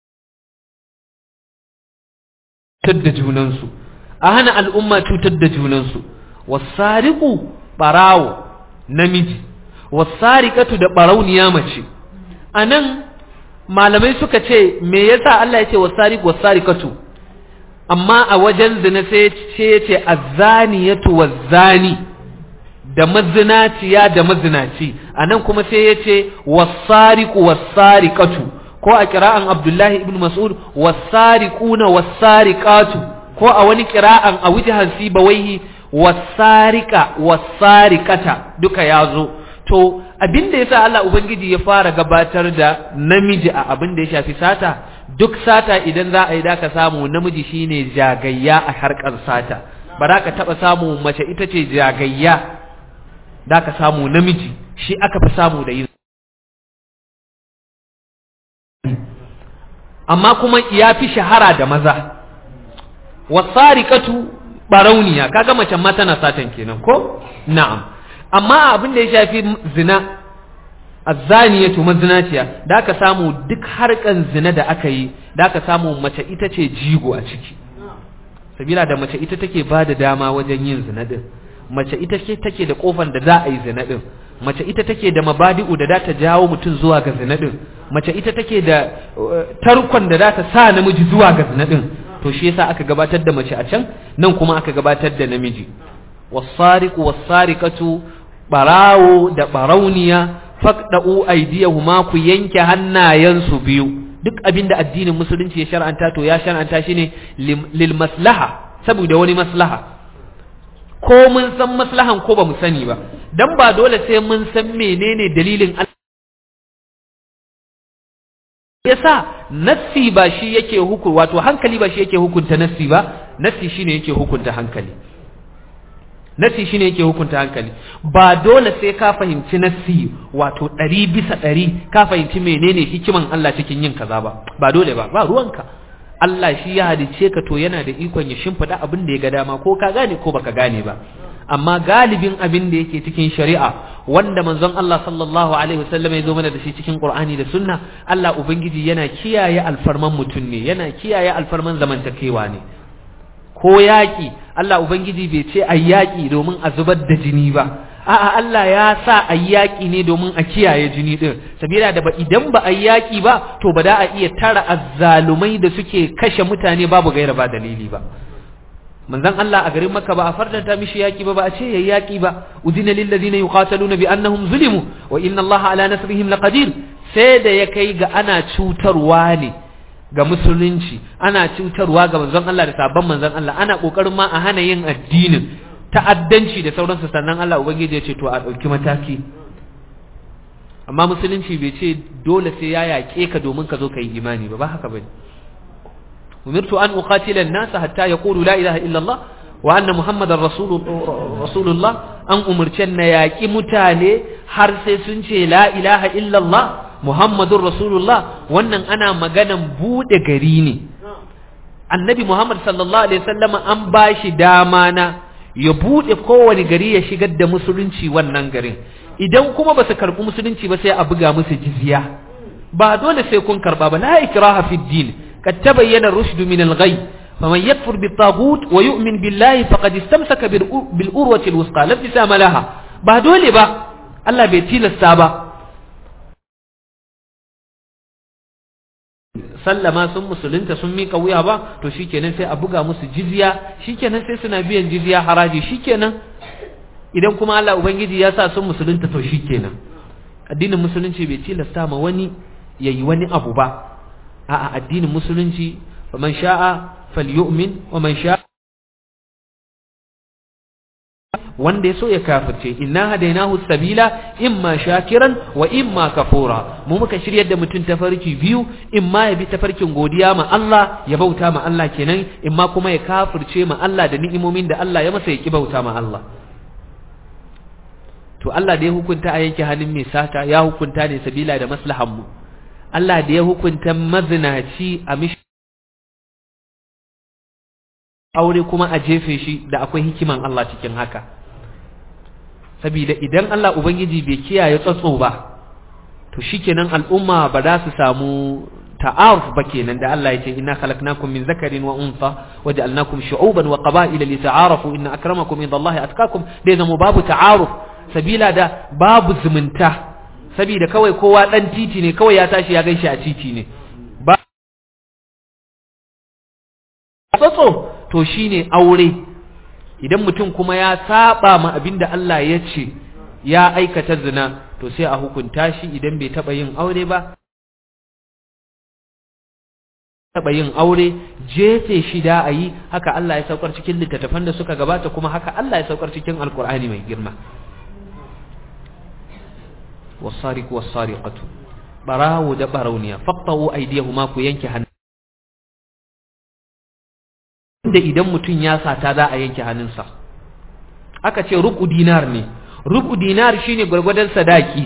cutar da junansu a hana al'umma cutar da junansu wasariku ɓarawo namiji wasariƙatu da ɓarauniya mace a nan malamai suka ce me yasa Allah ya ce wasariku wasariƙatu amma a wajen zina sai ya ce azzaniyatu wazzani da mazinaciya da mazinaci anan kuma sai ya ce wasariqu wasariqatu ko a kira'an Abdullahi ibn Mas'ud wasariquna wasariqatu ko a wani kira'an a wujhan sibawaihi wasariqa wasariqata duka yazo to abinda yasa Allah ubangiji ya fara gabatar da namiji a abin da ya shafi sata duk sata idan za a yi da ka samu namiji shine jagayya a harkar sata ba za ka taɓa samu mace ita ce jagayya da ka samu namiji shi aka fi samu da yin amma kuma ya fi shahara da maza wasariƙatu barauniya kaga mace ma tana satan kenan ko na'am amma abin da ya shafi zina azzaniyatu mazinaciya da aka samu duk harkan zina da aka yi da aka samu mace ita ce jigo a ciki sabila da mace ita take ba da dama wajen yin zina din mace ita ce take da kofar da za a yi zina din mace ita take da mabadi'u da za ta jawo mutum zuwa ga zina din mace ita take da tarkon da za ta sa namiji zuwa ga zina din to shi yasa aka gabatar da mace a can nan kuma aka gabatar da namiji wasariqu wasariqatu barawo da barauniya faqda'u aydiyahuma ku yanke hannayensu biyu duk abinda addinin musulunci ya shar'anta to ya shar'anta shi ne lil maslaha saboda wani maslaha ko mun san maslahan ko ba mu sani ba dan ba dole sai mun san menene dalilin yasa nassi ba shi yake hukunta wato hankali ba shi yake hukunta nassi ba nassi shine yake hukunta hankali nassi shine yake hukunta hankali ba dole sai ka fahimci nassi wato ɗari bisa ɗari ka fahimci menene hikiman Allah cikin yin kaza ba ba dole ba ba ruwanka Allah shi ya halice ka to yana da ikon ya shimfiɗa abin da ya ga dama ko ka gane ko baka gane ba amma galibin abin da yake cikin shari'a wanda manzon Allah sallallahu alaihi wasallam ya zo mana da shi cikin Qur'ani da Sunna Allah ubangiji yana kiyaye alfarman mutum ne yana kiyaye alfarman zamantakewa ne ko yaƙi Allah ubangiji bai ce a yaƙi domin a zubar da jini ba a'a Allah ya sa a yaƙi ne domin a kiyaye jini din sabila da ba idan ba a yaƙi ba to ba da a iya tara azzalumai da suke kashe mutane babu gaira ba dalili ba manzon Allah a garin Makka ba a fardanta mishi yaki ba ba a ce yayi yaki ba udina lil ladina yuqataluna bi annahum zulimu wa inna Allah ala nasrihim laqadir sai da ya kai ga ana cutarwa ne ga musulunci ana cutarwa ga manzon Allah da sabon manzon Allah ana kokarin ma a hana yin addinin ta'addanci da sauransu sannan Allah ubangiji ya ce to a dauki mataki amma musulunci bai ce dole sai ya yaƙe ka domin ka zo ka yi imani ba ba haka bane umirtu an uqatila an-nasa hatta yaqulu la ilaha illa Allah wa anna muhammadar rasulullah an umurce na yaƙi mutane har sai sun ce la ilaha illa Allah muhammadur rasulullah wannan ana maganan bude gari ne annabi muhammad sallallahu alaihi wasallama an bashi dama na ya bude kowane gari ya shigar da musulunci wannan garin idan kuma ba su karɓi musulunci ba sai a buga musu jizya ba dole sai kun karɓa ba la ikraha fid din kad tabayyana rushd min al-ghay faman yakfur bit taghut wa yu'min billahi faqad istamsaka bil urwati al-wusqa la tisama laha ba dole ba Allah bai tilasta ba sallama sun musulunta sun mika wuya ba to shikenan sai a buga musu jizya shikenan sai suna biyan jizya haraji shikenan idan kuma Allah ubangiji ya sa sun musulunta to shikenan addinin musulunci bai tilasta ma wani yayi wani abu ba a'a addinin musulunci faman sha'a falyu'min wa man sha'a wanda ya so ya kafirce inna hadainahu sabila imma shakiran wa imma kafura mu muka shiryar da mutum tafarki biyu imma ya bi tafarkin godiya ma Allah ya bauta ma Allah kenan imma kuma ya kafirce ma Allah da ni'imomin da Allah ya masa ya ki bauta ma Allah to Allah da ya hukunta a yanke hannun mai sata ya hukunta ne sabila da maslahan mu Allah da ya hukunta mazinaci a mishi aure kuma a jefe shi da akwai hikiman Allah cikin haka saboda idan Allah ubangiji bai kiyaye tsatso ba to shikenan al'umma ba za su samu ta'aruf ba kenan da Allah ya ce inna khalaqnakum min zakarin wa untha waja'alnakum shu'uban wa qaba'ila lita'arafu inna akramakum indallahi atqakum dai zama babu ta'aruf sabila da babu zumunta saboda kawai kowa dan titi ne kawai ya tashi ya gaishe a titi ne ba tsatso to shine aure idan mutum kuma ya saba ma abinda Allah ya ce ya aikata zina to sai a hukunta shi idan bai taba yin aure ba taba yin aure jefe shi da ayi haka Allah ya saukar cikin littattafan da suka gabata kuma haka Allah ya saukar cikin alkur'ani mai girma wasariqu wasariqatu barawu da barauniya faqtahu aydiyahuma ku yanke hannu da idan mutum ya sata za a yanke hannunsa aka ce rubu dinar ne rubu dinar shine gwargwadon sadaki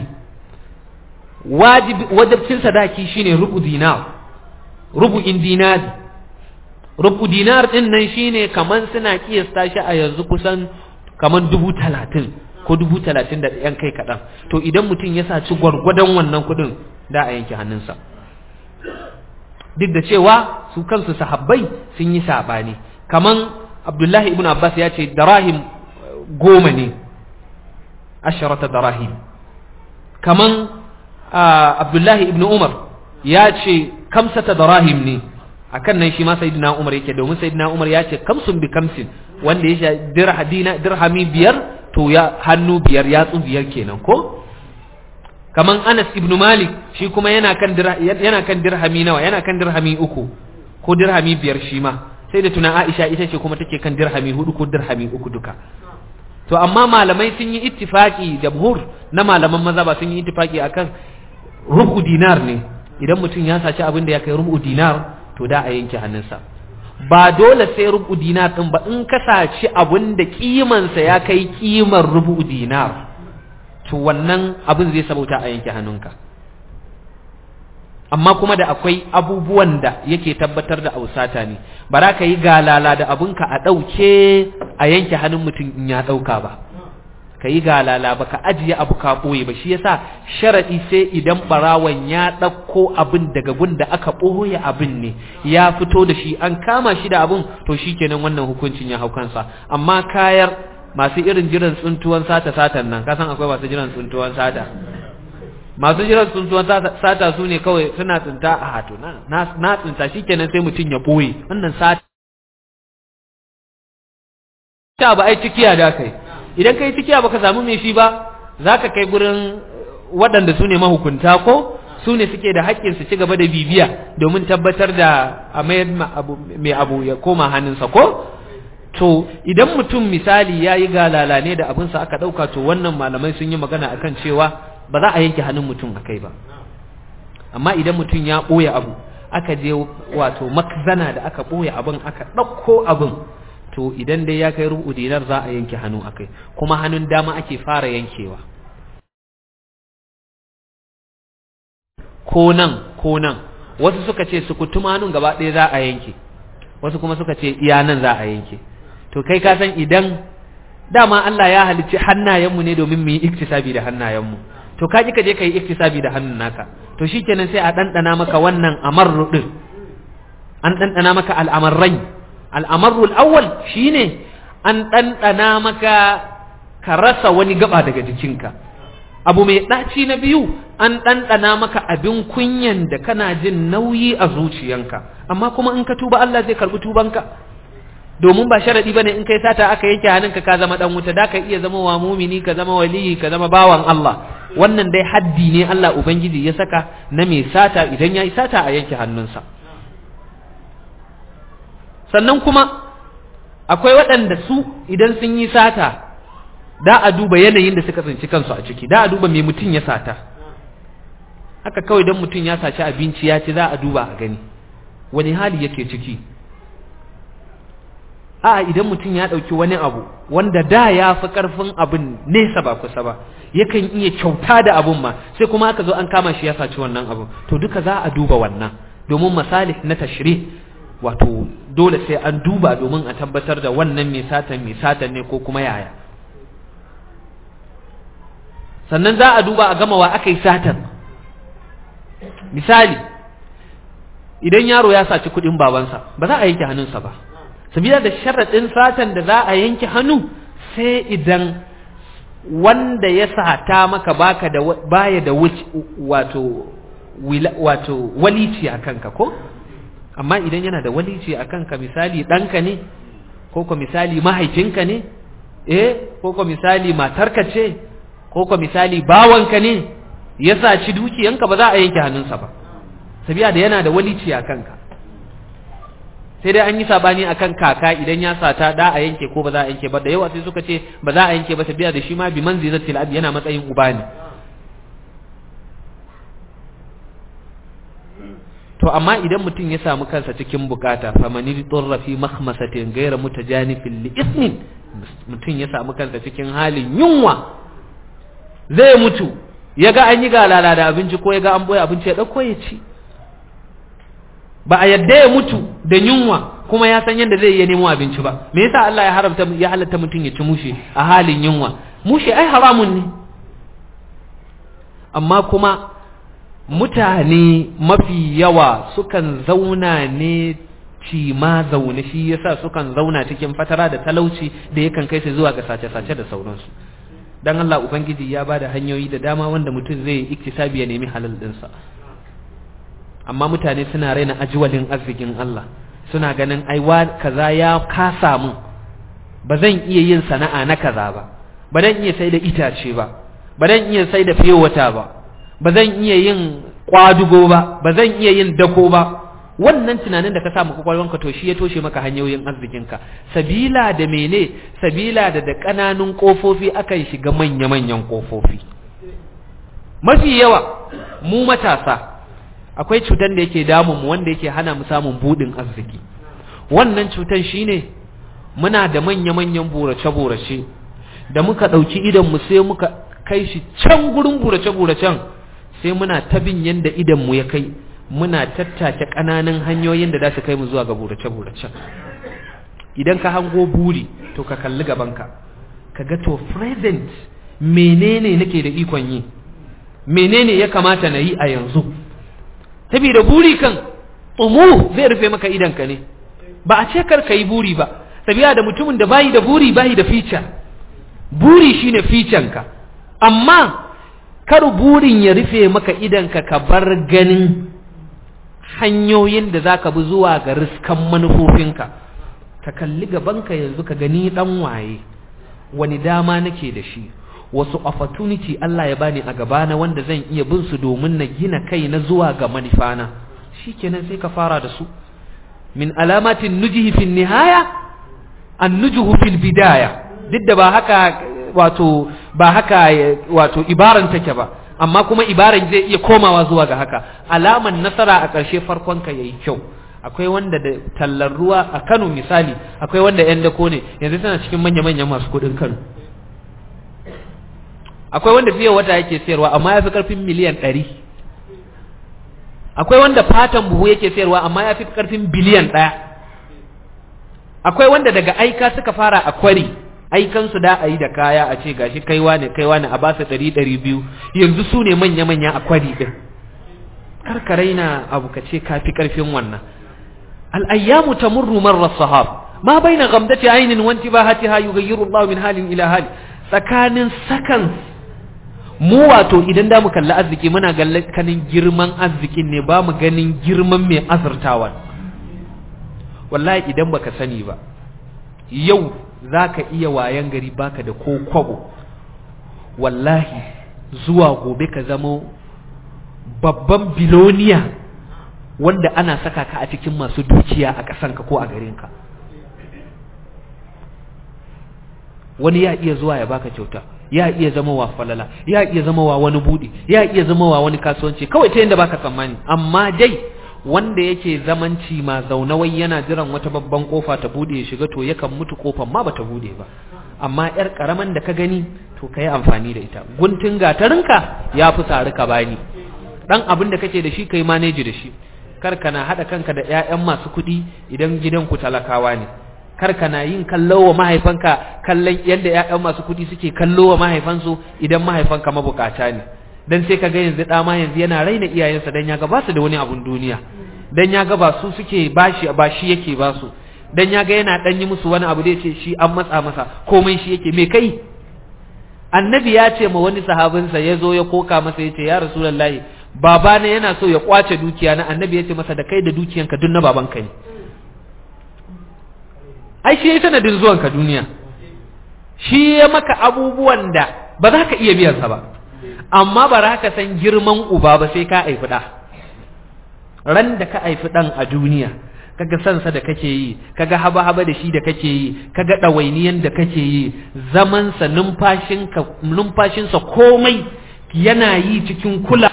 wajibcin sadaki shine rubu dinar rubu'in dinar rubu dinar din nan shine kaman suna kiyasta shi a yanzu kusan kaman dubu talatin ko dubu talatin da yan kai kaɗan to idan mutum ya saci gwargwadon wannan kuɗin da a yanke hannunsa duk da cewa su kansu sahabbai sun yi saɓani kaman abdullahi ibn abbas ya ce darahim goma ne asharata darahim kaman abdullahi ibn umar ya ce kamsata darahim ne akan nan shi ma sayyidina umar yake domin sayyidina umar ya ce kamsun bi kamsin wanda ya sha dirhami biyar to ya hannu biyar yatsu biyar kenan ko kaman anas ibn malik shi kuma yana kan yana kan dirhami nawa yana kan dirhami uku ko dirhami biyar shi ma sai da tuna Aisha ita ce kuma take kan dirhami hudu ko dirhami uku duka to amma malamai sun yi ittifaki jamhur na malaman maza ba sun yi ittifaki akan rubu dinar ne idan mutum ya saci abin da ya kai rubu dinar to da a yanke hannunsa ba dole sai rubu dinar din ba in ka saci abin da kimansa ya kai kimar rubu dinar to wannan abin zai sabauta a yanke hannunka amma kuma da akwai abubuwan da yake tabbatar da ausata ne ba za ka yi galala da abinka a ɗauke a yanke hannun mutum in ya ɗauka ba ka yi galala ba ka ajiye abu ka ɓoye ba shi yasa sharaɗi sai idan ɓarawan ya ɗauko abin daga gun da aka ɓoye abin ne ya fito da shi an kama shi da abin to shi kenan wannan hukuncin ya hau kansa amma kayar masu irin jiran tsuntuwan sata satan nan kasan akwai masu jiran tsuntuwan sata masu jiran tsuntuwan sata su ne kawai suna tsinta a hatu na tsinta shi kenan sai mutum ya ɓoye wannan sata ta ba ai cikiya da kai idan kai cikiya baka samu mai shi ba za ka kai gurin waɗanda su ne mahukunta ko su ne suke da haƙƙin su ci gaba da bibiya domin tabbatar da a mayar mai abu ya koma hannunsa ko to idan mutum misali ya yi galala ne da abinsa aka ɗauka to wannan malamai sun yi magana akan cewa ba za a yanke hannun mutum a kai ba amma idan mutum ya ɓoye abu aka je wato makzana da aka ɓoye abin aka ɗauko abin to idan dai ya kai rubu dinar za a yanke hannu akai kuma hannun dama ake fara yankewa ko nan ko nan wasu suka ce su kutuma hannun gaba ɗaya za a yanke wasu kuma suka ce iya nan za a yanke to kai ka san idan dama Allah ya halicci hannayenmu ne domin mu yi iktisabi da hannayenmu to ka ji ka je ka yi iktisabi da hannun naka to shikenan sai a ɗanɗana maka wannan amarru ɗin an ɗanɗana maka al'amarrai al'amarrul awwal shine an ɗanɗana maka ka rasa wani gaba daga jikinka abu mai ɗaci na biyu an ɗanɗana maka abin kunyan da kana jin nauyi a zuciyanka amma kuma in ka tuba Allah zai karɓi tubanka domin ba sharadi bane in kai sata aka yanke hannunka ka zama dan wuta da ka iya zama wa mumini ka zama waliyi ka zama bawan Allah wannan dai haddi ne Allah ubangiji ya saka na mai sata idan yayi sata a yanke hannunsa sannan kuma akwai waɗanda su idan sun yi sata da a duba yanayin da suka tsinci kansu a ciki da a duba me mutum ya sata haka kawai dan mutum ya saci abinci ya ci za a duba a gani wani hali yake ciki a idan mutum ya ɗauki wani abu wanda da ya fi ƙarfin abin nesa ba kusa ba yakan iya kyauta da abun ma sai kuma aka zo an kama shi ya saci wannan abu to duka za a duba wannan domin masalih na tashri wato dole sai an duba domin a tabbatar da wannan mai satan mai satan ne ko kuma yaya sannan za a duba a gama wa aka yi satan misali idan yaro ya saci kuɗin babansa ba za a yanke hannunsa ba sabila da sharaɗin satan da za a yanke hannu sai idan wanda ya sata maka baka da baya da wato wato walici a kanka ko amma idan yana da walici a kanka misali ɗanka ne ko ko misali mahaifinka ne eh ko ko misali matarka ce ko ko misali bawanka ne ya saci dukiyanka ba za a yanke hannunsa ba sabila da yana da walici a kanka sai dai an yi sabani akan kaka idan ya sata da a yanke ko ba za a yanke ba da yawa sai suka ce ba za a yanke ba tabiya da shi ma bi manzilatil abi yana matsayin uba ne to amma idan mutum ya samu kansa cikin bukata famani turra fi makhmasatin ghayra mutajanifin li ismin mutum ya samu kansa cikin halin yunwa zai mutu ya ga an yi galala da abinci ko ya ga an boye abinci ya dauko ya ci ba a yadda ya mutu da yunwa kuma ya san yadda zai iya nemo abinci ba me yasa Allah ya haramta ya halatta mutum ya ci mushe a halin yunwa mushe ai haramun ne amma kuma mutane mafi yawa sukan zauna ne ci ma zaune shi yasa sukan zauna cikin fatara da talauci da yakan kai su zuwa ga sace-sace da sauransu dan Allah ubangiji ya bada hanyoyi da dama wanda mutum zai iktisabi ya nemi halal dinsa amma mutane suna raina ajiwalin arzikin Allah suna ganin aiwa kaza ya kasa mun ba zan iya yin sana'a na kaza ba ba zan iya sai da itace ba ba zan iya sai da fiyowata ba ba zan iya yin kwadugo ba ba zan iya yin dako ba wannan tunanin da ka samu kwakwalwanka to shi ya toshe maka hanyoyin arzikinka sabila da mene sabila da da ƙananun ƙofofi akan shiga manya-manyan ƙofofi mafi yawa mu matasa akwai cutar da yake damun mu wanda yake hana mu samun budin arziki wannan cutar shine muna da manya-manyan burace-burace da muka ɗauki idan mu sai muka kai shi can gurin burace-buracen sai muna ta bin yanda idan mu ya kai muna tattake ƙananan hanyoyin da za su kai mu zuwa ga burace-buracen idan ka hango buri to ka kalli gabanka ka ga to present menene nake da ikon yi menene ya kamata na yi a yanzu saboda buri kan tsumu zai rufe maka idanka ne ba a ce kar ka yi buri ba sabiya da mutumin da bayi da buri bayi da fica buri shine ficanka amma kar burin ya rufe maka idanka ka bar ganin hanyoyin da zaka bi zuwa ga riskan manufofinka ka kalli gabanka yanzu ka gani dan waye wani dama nake da shi wasu opportunity Allah ya bani a gabana wanda zan iya bin su domin na gina kai na zuwa ga manufana shikenan sai ka fara da su min alamatin nujihi fil nihaya an nujuhu fil bidaya duk da ba haka wato ba haka wato ibaran take ba amma kuma ibaran zai iya komawa zuwa ga haka alaman nasara a ƙarshe farkon ka yayi kyau akwai wanda da tallar ruwa a Kano misali akwai wanda yan dako ne yanzu tana cikin manya-manyan masu kuɗin Kano akwai wanda fiye wata yake sayarwa amma ya fi ƙarfin miliyan ɗari akwai wanda fatan buhu yake sayarwa amma ya fi ƙarfin biliyan ɗaya akwai wanda daga aika suka fara a kwari aikansu da a yi da kaya a ce gashi kaiwa ne kaiwa ne a ba su ɗari ɗari biyu yanzu su ne manya-manya a kwari ɗin karkarai na abu ka ce kafi ƙarfin wannan al'ayyamu ta murru marar sahab ma bai na gamdace ainihin wanti ba hati ha yugayyiru Allah min halin ila hali tsakanin sakan mu wato idan da mu kalli arziki muna ganin girman arzikin ne ba mu ganin girman mai azurtawan wallahi idan baka sani ba yau za ka iya wayan gari baka da ko kwabo wallahi zuwa gobe ka zama babban biloniya wanda ana saka ka a cikin masu dukiya a ƙasanka ko a garinka wani ya iya zuwa ya baka kyauta ya iya zama wa falala ya iya zama wa wani buɗe ya iya zama wa wani kasuwanci kawai ta yadda baka tsammani amma dai wanda yake zamanci ma zaunawai yana jiran wata babban kofa ta bude ya shiga to yakan mutu kofar ma bata bude ba amma yar karaman da ka gani to kai amfani da ita guntun gatarinka ya fi tsari ka bani dan abin da kake da shi kai manage da shi kar kana hada kanka da ƴaƴan masu kuɗi idan gidanku talakawa ne kar kana yin kallo wa mahaifanka kallon yadda ƴaƴan masu kuɗi suke kallo wa mahaifansu idan mahaifanka mabukata ne dan sai kaga yanzu da ma yanzu yana raina iyayensa dan ya ga ba su da wani abun duniya dan ya ga ba su suke bashi ba shi yake ba su dan ya ga yana dan yi musu wani abu da yace shi an matsa masa komai shi yake me kai annabi ya ce ma wani sahabinsa ya zo ya koka masa ya ce ya rasulullahi baba ne yana so ya kwace dukiya na annabi ya ce masa da kai da dukiyanka duk na babanka ne ai shi ya sanadin zuwanka duniya shi ya maka abubuwan da ba za ka iya biyansa ba amma ba za ka san girman uba ba sai ka haifi ɗa ran da ka haifi ɗan a duniya kaga sansa da kake yi kaga haba-haba da shi da kake yi kaga ɗawainiyan da kake yi zamansa numfashinsa komai yana yi cikin kula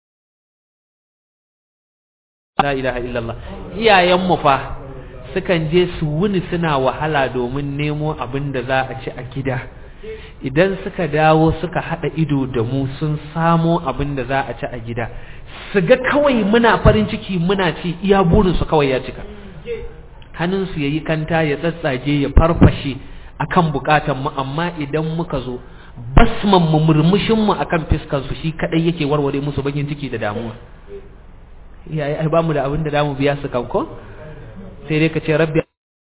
la ilaha illallah iyayenmu fa sukan je su wuni suna wahala domin nemo abin da za a ci a gida idan suka dawo suka haɗa ido da mu sun samo abin da za a ci a gida su ga kawai muna farin ciki muna ci iya burinsu kawai ya cika hannunsu ya yi kanta ya tsatsage ya farfashe akan bukatan mu amma idan muka zo basman mu murmushin mu akan fiskan su shi kadai yake warware musu bakin ciki da damuwa iyaye ai bamu da abin da damu biya su kanko sai dai ka ce rabbi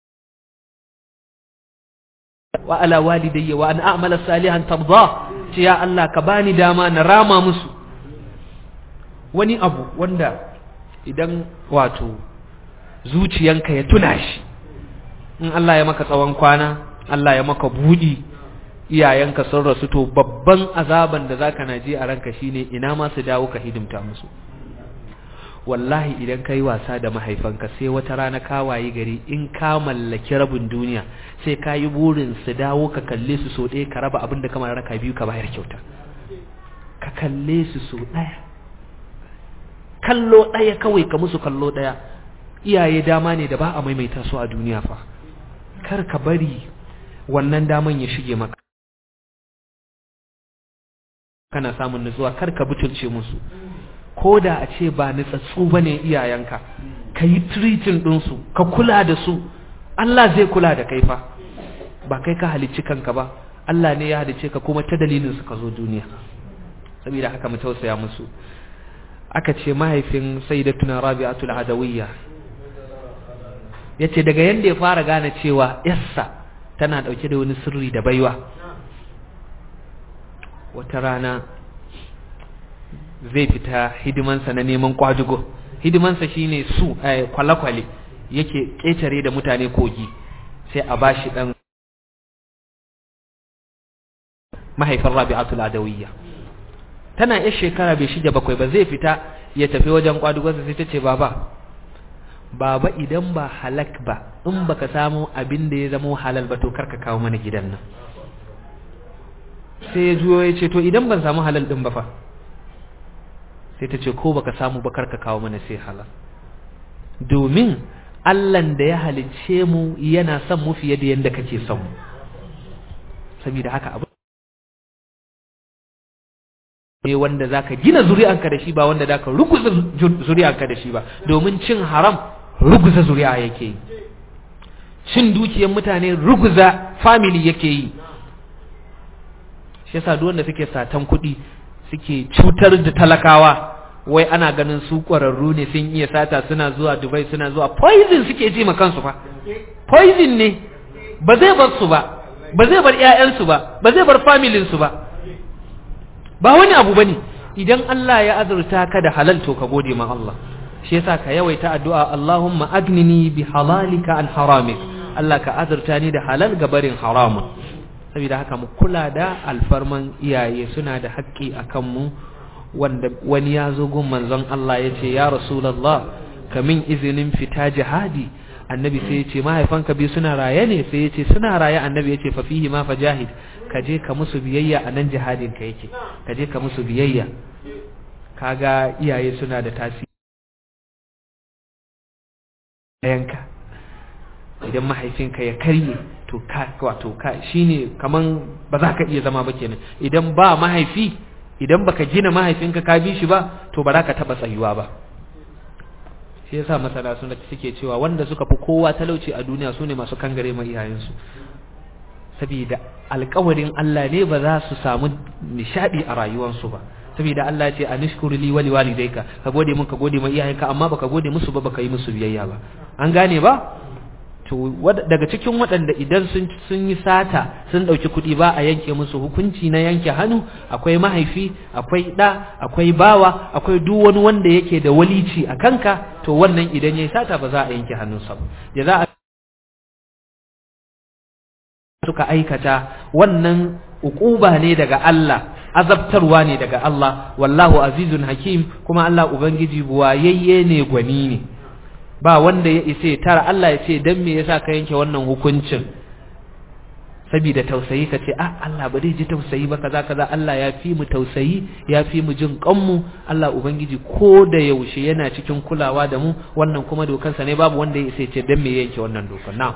wa ala walidayya wa an a'mala salihan tarda ce ya Allah ka bani dama na rama musu wani abu wanda idan wato zuciyanka ya tuna shi in Allah ya maka tsawon kwana Allah ya maka budi iyayenka sun rasu to babban azaban da zaka naji a ranka shine ina ma su dawo ka hidimta musu wallahi idan kai wasa da mahaifanka sai wata rana ka wayi gari in ka mallaki rabin duniya sai ka yi burin su dawo ka kalle su so ɗaya ka raba abin da kamar raka biyu ka bayar kyauta ka kalle su so ɗaya kallo ɗaya kawai ka musu kallo ɗaya iyaye dama ne da ba a maimaita su a duniya fa kar ka bari wannan daman ya shige maka kana samun nutsuwa kar ka butulce musu ko da a ce ba nutsatsu ba ne iyayenka ka yi tiritin ɗinsu ka kula da su Allah zai kula da kai fa ba kai ka halicci kanka ba Allah ne ya halicce ka kuma ta dalilin su ka zo duniya saboda haka mu tausaya musu aka ce mahaifin sayyidatuna rabi'atul adawiyya yace daga yanda ya fara gane cewa yassa tana dauke da wani sirri da baiwa wata rana zai fita hidimansa na neman kwadugo hidimansa shine su kwale-kwale yake ƙetare da mutane kogi sai a bashi dan mahaifin rabi'atul adawiyya tana yar shekara bai shige bakwai ba zai fita ya tafi wajen kwadugonsa sai ta ce baba baba idan ba halak ba in baka samu abin da ya zama halal ba to karka kawo mana gidan nan sai ya juyo ya ce to idan ban samu halal din ba fa sai ta ce ko baka samu ba karka kawo mana sai halal domin Allahn da ya halicce mu yana son mu fiye da yadda kake son mu saboda haka abu ne wanda zaka gina zuri'anka da shi ba wanda zaka ruguza zuri'anka da shi ba domin cin haram ruguza zuri'a yake yi cin dukiyar mutane ruguza family yake yi shi yasa duk wanda suke satan kuɗi suke cutar da talakawa wai ana ganin su ƙwararru ne sun iya sata suna zuwa Dubai suna zuwa poison suke ji ma kansu fa poison ne ba zai bar su ba ba zai bar ƴaƴansu ba ba zai bar familin su ba ba wani abu bane idan Allah ya azurta ka da halal to ka gode ma Allah shi yasa ka yawaita addu'a Allahumma agnini bi halalika an haramik Allah ka azurta ni da halal ga barin haramun saboda haka mu kula da alfarman iyaye suna da haƙƙi a kanmu wanda wani ya zo gun manzon Allah ya ce ya rasulallah kamin izinin fita jihadi annabi sai ya ce mahaifanka biyu suna raye ne sai ya ce suna raye annabi ya ce fa fihi ma fajahid ka je ka musu biyayya a nan jihadin ka yake ka je ka musu biyayya kaga iyaye suna da tasiri yanka idan mahaifinka ya karye to ka wato ka shine kaman ba za ka iya zama ba kenan idan ba mahaifi idan baka gina mahaifinka ka bi shi ba to ba za ka taba tsayuwa ba shi yasa masana suna suke cewa wanda suka fi kowa talauci a duniya sune masu kangare ma iyayensu saboda alƙawarin Allah ne ba za su samu nishadi a rayuwarsu ba saboda Allah ya ce anishkuru li wa liwalidayka ka gode mun ka gode ma iyayenka amma baka gode musu ba baka yi musu biyayya ba an gane ba to daga cikin waɗanda idan sun sun yi sata sun ɗauki kuɗi ba a yanke musu hukunci na yanke hannu akwai mahaifi akwai ɗa akwai bawa akwai duk wani wanda yake da walici a kanka to wannan idan yayi sata ba za a yanke hannunsa ba da za a suka aikata wannan uquba ne daga Allah azabtarwa ne daga Allah wallahu azizun hakim kuma Allah ubangiji buwayayye ne gwani ne ba wanda ya isa tara Allah ya ce dan me yasa ka yanke wannan hukuncin saboda tausayi ka ce ah Allah ba zai ji tausayi ba kaza kaza Allah ya fi mu tausayi ya fi mu jin kanmu Allah ubangiji ko da yaushe yana cikin kulawa da mu wannan kuma dokansa ne babu wanda ya isa ce dan me yanke wannan dokar na'am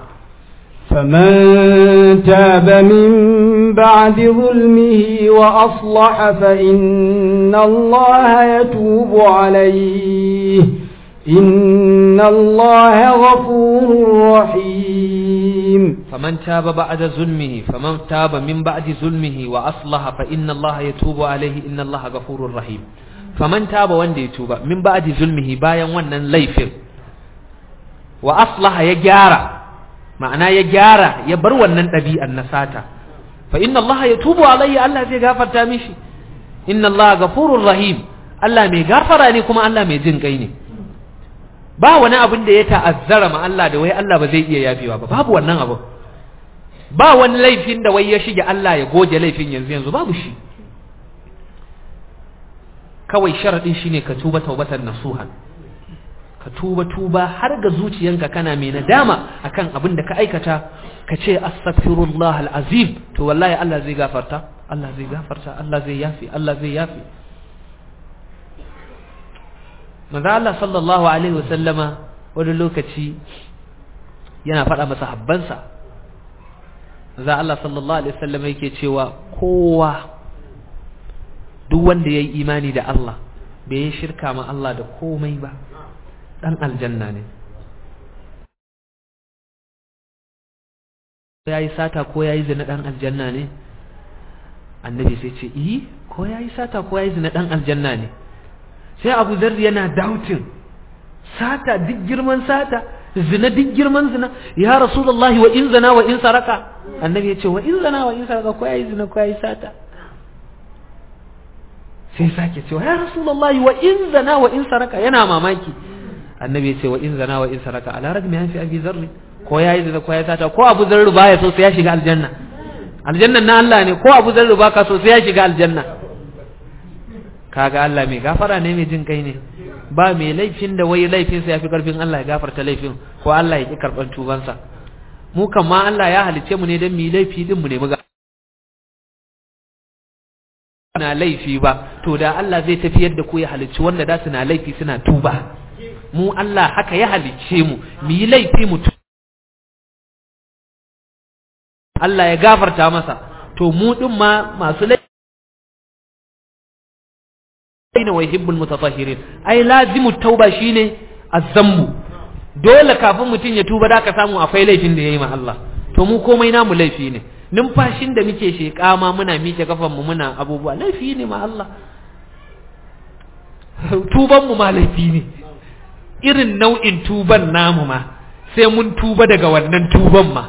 فمن تاب من بعد ظلمه وأصلح فإن الله يتوب عليه إن الله غفور رحيم فمن تاب بعد ظلمه فمن تاب من بعد ظلمه وأصلح فإن الله يتوب عليه إن الله غفور رحيم فمن تاب وند يتوب من بعد ظلمه بايا wannan laifin wa aslaha ya gyara ma'ana ya gyara ya bar wannan ɗabi'an na sata fa inna Allah yatubu alayhi Allah zai gafarta mishi inna Allah ghafurur rahim Allah mai gafara ne kuma Allah mai jin kai ne ba wani abin da ya ta'azzara ma Allah da wai Allah ba zai iya yafewa ba babu wannan abu ba wani laifin da wai ya shige Allah ya goge laifin yanzu yanzu babu shi kawai sharadin shine ka tuba taubatan nasuhan ka tuba tuba har ga zuciyanka kana mai nadama akan abin da ka aikata ka ce astaghfirullah alazim to wallahi Allah zai gafarta Allah zai gafarta Allah zai yafi Allah zai yafi manzo Allah sallallahu alaihi wasallama wani lokaci yana faɗa masa habbansa manzo Allah sallallahu alaihi wasallama yake cewa kowa duk wanda yayi imani da Allah bai yi shirka ma Allah da komai ba dan aljanna ne yayi sata ko yayi zina dan aljanna ne annabi sai ce yi ko yayi sata ko yayi zina dan aljanna ne sai abu zarri yana doubting sata duk girman sata zina duk girman zina ya rasulullahi wa in zina wa in saraka annabi ya ce wa in zina wa in saraka ko yayi zina ko yayi sata sai sake cewa ya rasulullahi wa in zina wa in saraka yana mamaki annabi ya ce wa in zina wa in saraka ala ragmi an fi abi zarri ko yayi zina ko yayi sata ko abu zarri baya so sai ya shiga aljanna aljanna na Allah ne ko abu zarri baka so sai ya shiga aljanna kaga Allah mai gafara ne mai jin kai ne ba mai laifin da wai laifin sa yafi karfin Allah ya gafarta laifin ko Allah ya ki karban tubansa mu kan ma Allah ya halice mu ne dan mu laifi din mu ne mu na laifi ba to da Allah zai tafiyar da ku ya halicci wanda da suna laifi suna tuba mu Allah haka ya halicce mu mu yi laifi mu Allah ya gafarta masa to mu din ma masu laifi aina wa yuhibbul mutatahhirin ai lazimu tauba shine azzambu dole kafin mutum ya tuba da ka samu akwai laifin da yayi ma Allah to mu komai namu laifi ne numfashin da muke sheƙa ma muna miƙe kafan mu muna abubuwa laifi ne ma Allah tuban mu ma laifi ne irin nau'in tuban namu ma sai mun tuba daga wannan tuban ma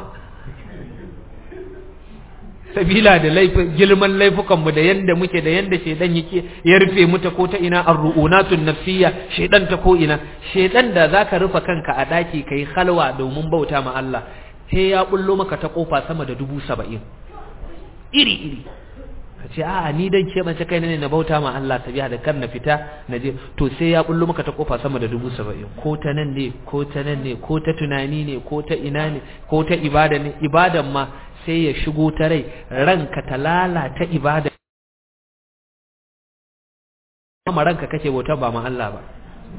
sabila da girman laifukanmu da yanda muke da yanda shedan yake ya rufe mu ta ko ta ina arru'unatun nafsiyya shedan ta ko ina shedan da zaka rufe kanka a daki kai halwa domin bauta ma Allah sai ya bullo maka ta kofa sama da dubu saba'in iri iri ka ce a'a ni dan ce mace kai ne na bauta ma Allah sabiya da kan na fita na je to sai ya bullo maka ta kofa sama da dubu saba'in ko ta nan ne ko ta nan ne ko ta tunani ne ko ta ina ne ko ta ibada ne ibadan ma sai ya shigo ta rai ranka ta lalata ibada kuma ranka kake bauta ba ma Allah ba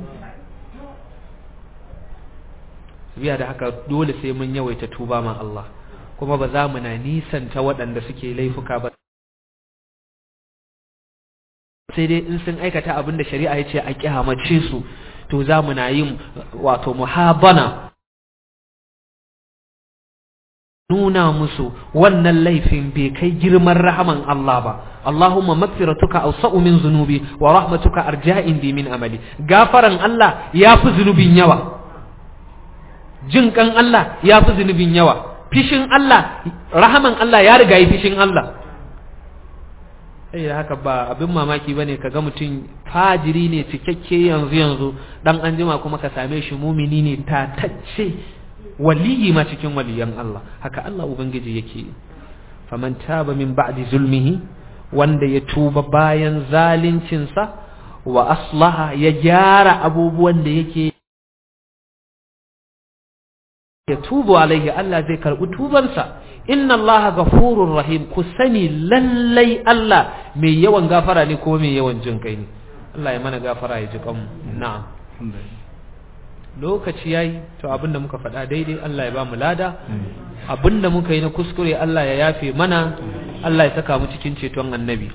biya da haka dole sai mun yawaita tuba ma Allah kuma ba za mu na nisanta waɗanda suke laifuka ba sai dai in sun aikata abin da shari'a ya ce a kyamace su to za mu na yin wato muhabana nuna musu wannan laifin bai kai girman rahaman Allah ba Allahumma magfiratuka awsa'u min zunubi wa rahmatuka arja'in bi min amali gafaran Allah yafi zunubin yawa jin kan Allah yafi zunubin yawa fishin Allah rahaman Allah ya riga yi fishin Allah eh haka ba abin mamaki bane kaga mutum fajiri ne cikakke yanzu yanzu dan anjima kuma ka same shi mumini ne tatacce waliyi ma cikin waliyan Allah haka Allah ubangiji yake faman taba min ba'di zulmihi wanda ya tuba bayan zalincinsa wa aslaha ya gyara abubuwan da yake ya tubu alaihi Allah zai karbi tubansa inna Allah ghafurur rahim ku sani lallai Allah mai yawan gafara ne ko mai yawan jin kai ne Allah ya mana gafara ya ji kanmu na'am lokaci yayi to abinda muka faɗa daidai Allah ya ba mu lada abinda muka yi na kuskure Allah ya yafe mana Allah ya saka mu cikin ceton annabi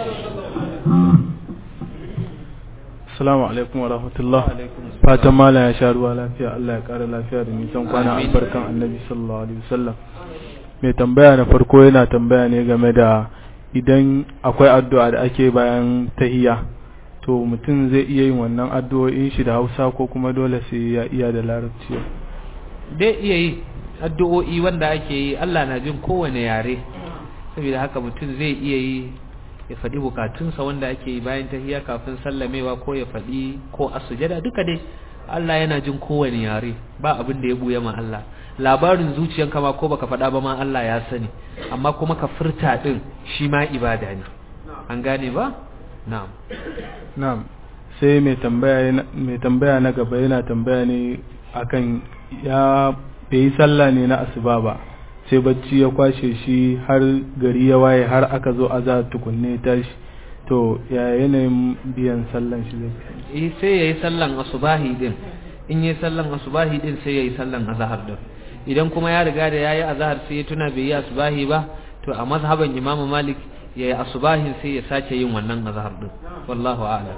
Assalamu alaikum wa rahmatullah fatan mala ya sha ruwa lafiya Allah ya ƙara lafiya da nisan kwana albarkan annabi sallallahu alaihi wasallam mai tambaya na farko yana tambaya ne game da idan akwai addu'a da ake bayan tahiyya to mutum zai iya yin wannan addu'o'in shi da Hausa ko kuma dole sai ya iya da Larabci dai iya yi addu'o'i wanda ake yi Allah na jin kowane yare saboda haka mutum zai iya yi ya faɗi bukatunsa wanda ake yi bayan tahiyya kafin sallamewa ko ya faɗi ko a sujada duka dai Allah yana jin kowane yare ba abin da ya buya ma Allah labarin zuciyanka ma ko baka faɗa ba ma Allah ya sani amma kuma ka furta din shi ma ibada ne an gane ba na'am na'am sai mai tambaya mai tambaya na gaba yana tambaya ne akan ya bai sallah ne na asuba ba sai bacci ya kwashe shi har gari ya waye har aka zo azhar tukunne tashi to ya yanayin biyan sallan shi zai eh sai yayi sallan asubahi din in yayi sallan asubahi din sai yayi sallan azhar din idan kuma ya riga da yayi azhar sai ya tuna bai yi asubahi ba to a mazhaban Imam Malik yayi asubahin sai ya sake yin wannan azhar din wallahu a'lam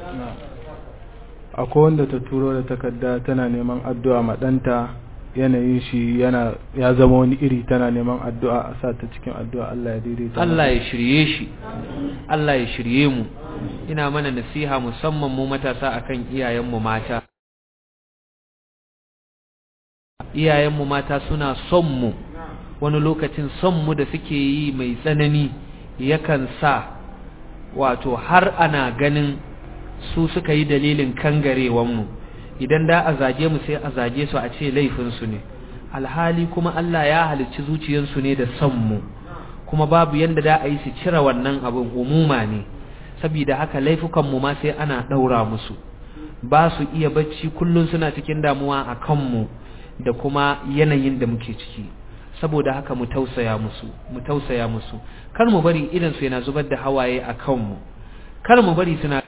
akwai wanda ta turo da takarda tana neman addu'a ma ɗanta yanayin shi yana ya zama wani iri tana neman addu'a a sa ta cikin addu'a Allah ya daidaita Allah ya shirye shi Allah ya shirye mu ina mana nasiha musamman mu matasa akan iyayenmu mata iyayenmu mata suna son mu wani lokacin son mu da suke yi mai tsanani yakan sa wato har ana ganin su suka yi dalilin kangarewanmu idan da a zage mu sai a zage su a ce laifinsu ne alhali kuma Allah ya halicci zuciyarsu ne da son mu kuma babu yanda da a yi su cire wannan abin umuma ne saboda haka laifukanmu ma sai ana ɗaura musu ba su iya bacci kullum suna cikin damuwa a kanmu da kuma yanayin da muke ciki saboda haka mu tausaya musu mu tausaya musu kar mu bari idan su yana zubar da hawaye a kanmu kar mu bari suna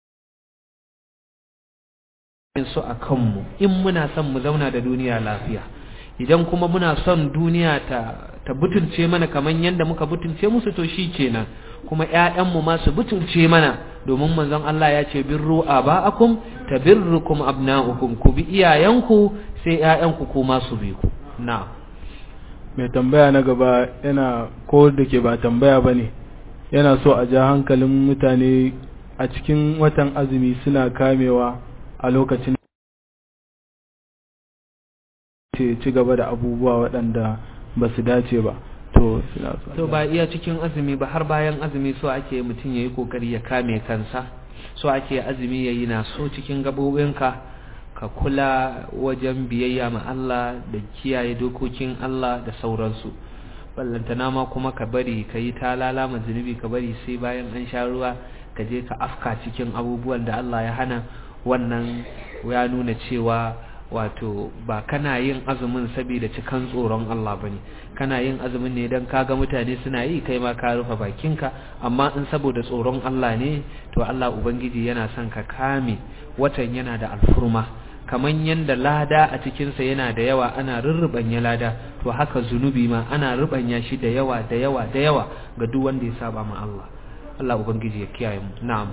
su a kanmu in muna son mu zauna da duniya lafiya idan kuma muna son duniya ta ta butulce mana kaman yanda muka butulce musu to shi kenan kuma ƴaƴanmu ma su butulce mana domin manzon Allah ya ce birru aba'akum tabirrukum abna'ukum ku bi iyayenku sai ƴaƴanku kuma su bi ku na'am mai tambaya na gaba yana ko da ke ba tambaya ba ne yana so a ja hankalin mutane a cikin watan azumi suna kamewa a lokacin ce ci gaba da abubuwa waɗanda ba su dace ba to suna so a to ja- ba iya cikin azumi ba har bayan azumi so ake mutum yayi kokari ya kame kansa so ake azumi yayi na so cikin gabobinka ka kula wajen biyayya ma Allah da kiyaye dokokin Allah da sauransu ballantana ma kuma ka bari ka yi talala ma zunubi ka bari sai bayan an sha ruwa ka je ka afka cikin abubuwan da Allah ya hana wannan ya nuna cewa wato ba kana yin azumin saboda cikan tsoron Allah bane kana yin azumin ne dan kaga mutane suna yi kai ma ka rufe bakinka amma in saboda tsoron Allah ne to Allah ubangiji yana son ka kame watan yana da alfurma kaman yanda lada a cikin sa yana da yawa ana rurrubanya lada to haka zunubi ma ana rubanya shi da yawa da yawa da yawa ga duk wanda ya saba ma Allah Allah ubangiji ya kiyaye mu na'am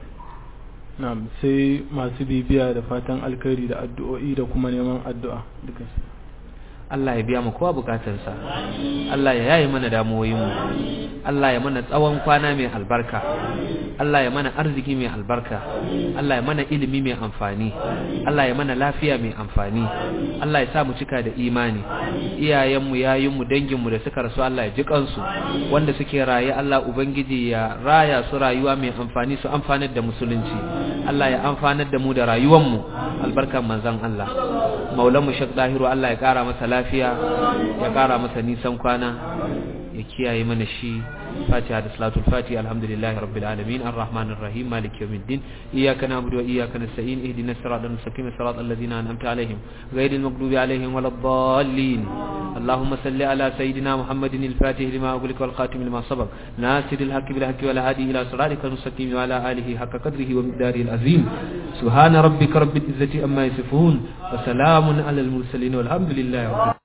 na'am sai masu bibiya da fatan alkhairi da addu'o'i da kuma neman addu'a duka su Allah ya biya mu kowa bukatarsa Allah ya yaye mana damuwoyinmu Allah ya mana tsawon kwana mai albarka Allah ya mana arziki mai albarka Allah ya mana ilimi mai amfani Allah ya mana lafiya mai amfani Allah ya sa mu cika da imani iyayenmu yayinmu danginmu da suka rasu Allah ya ji kansu wanda suke raye Allah ubangiji ya raya su rayuwa mai amfani su amfanar da musulunci Allah ya amfanar da mu da rayuwanmu albarkan manzon Allah maulanmu Sheikh Dahiru Allah ya kara masa lafiya ya kara masa nisan kwana ya kiyaye mana shi fatiha da salatul fatiha alhamdulillahi rabbil alamin arrahmanir rahim maliki yawmiddin iyyaka na'budu wa iyyaka nasta'in ihdinas siratal mustaqim siratal ladzina an'amta alaihim ghayril maghdubi alaihim waladdallin اللهم صل على سيدنا محمد الفاتح لما أغلق والخاتم لما سبق ناصر الحق بالحق والهادي إلى صراطك المستقيم وعلى آله حق قدره ومقداره العظيم سبحان ربك رب العزة أما يصفون وسلام على المرسلين والحمد لله رب العالمين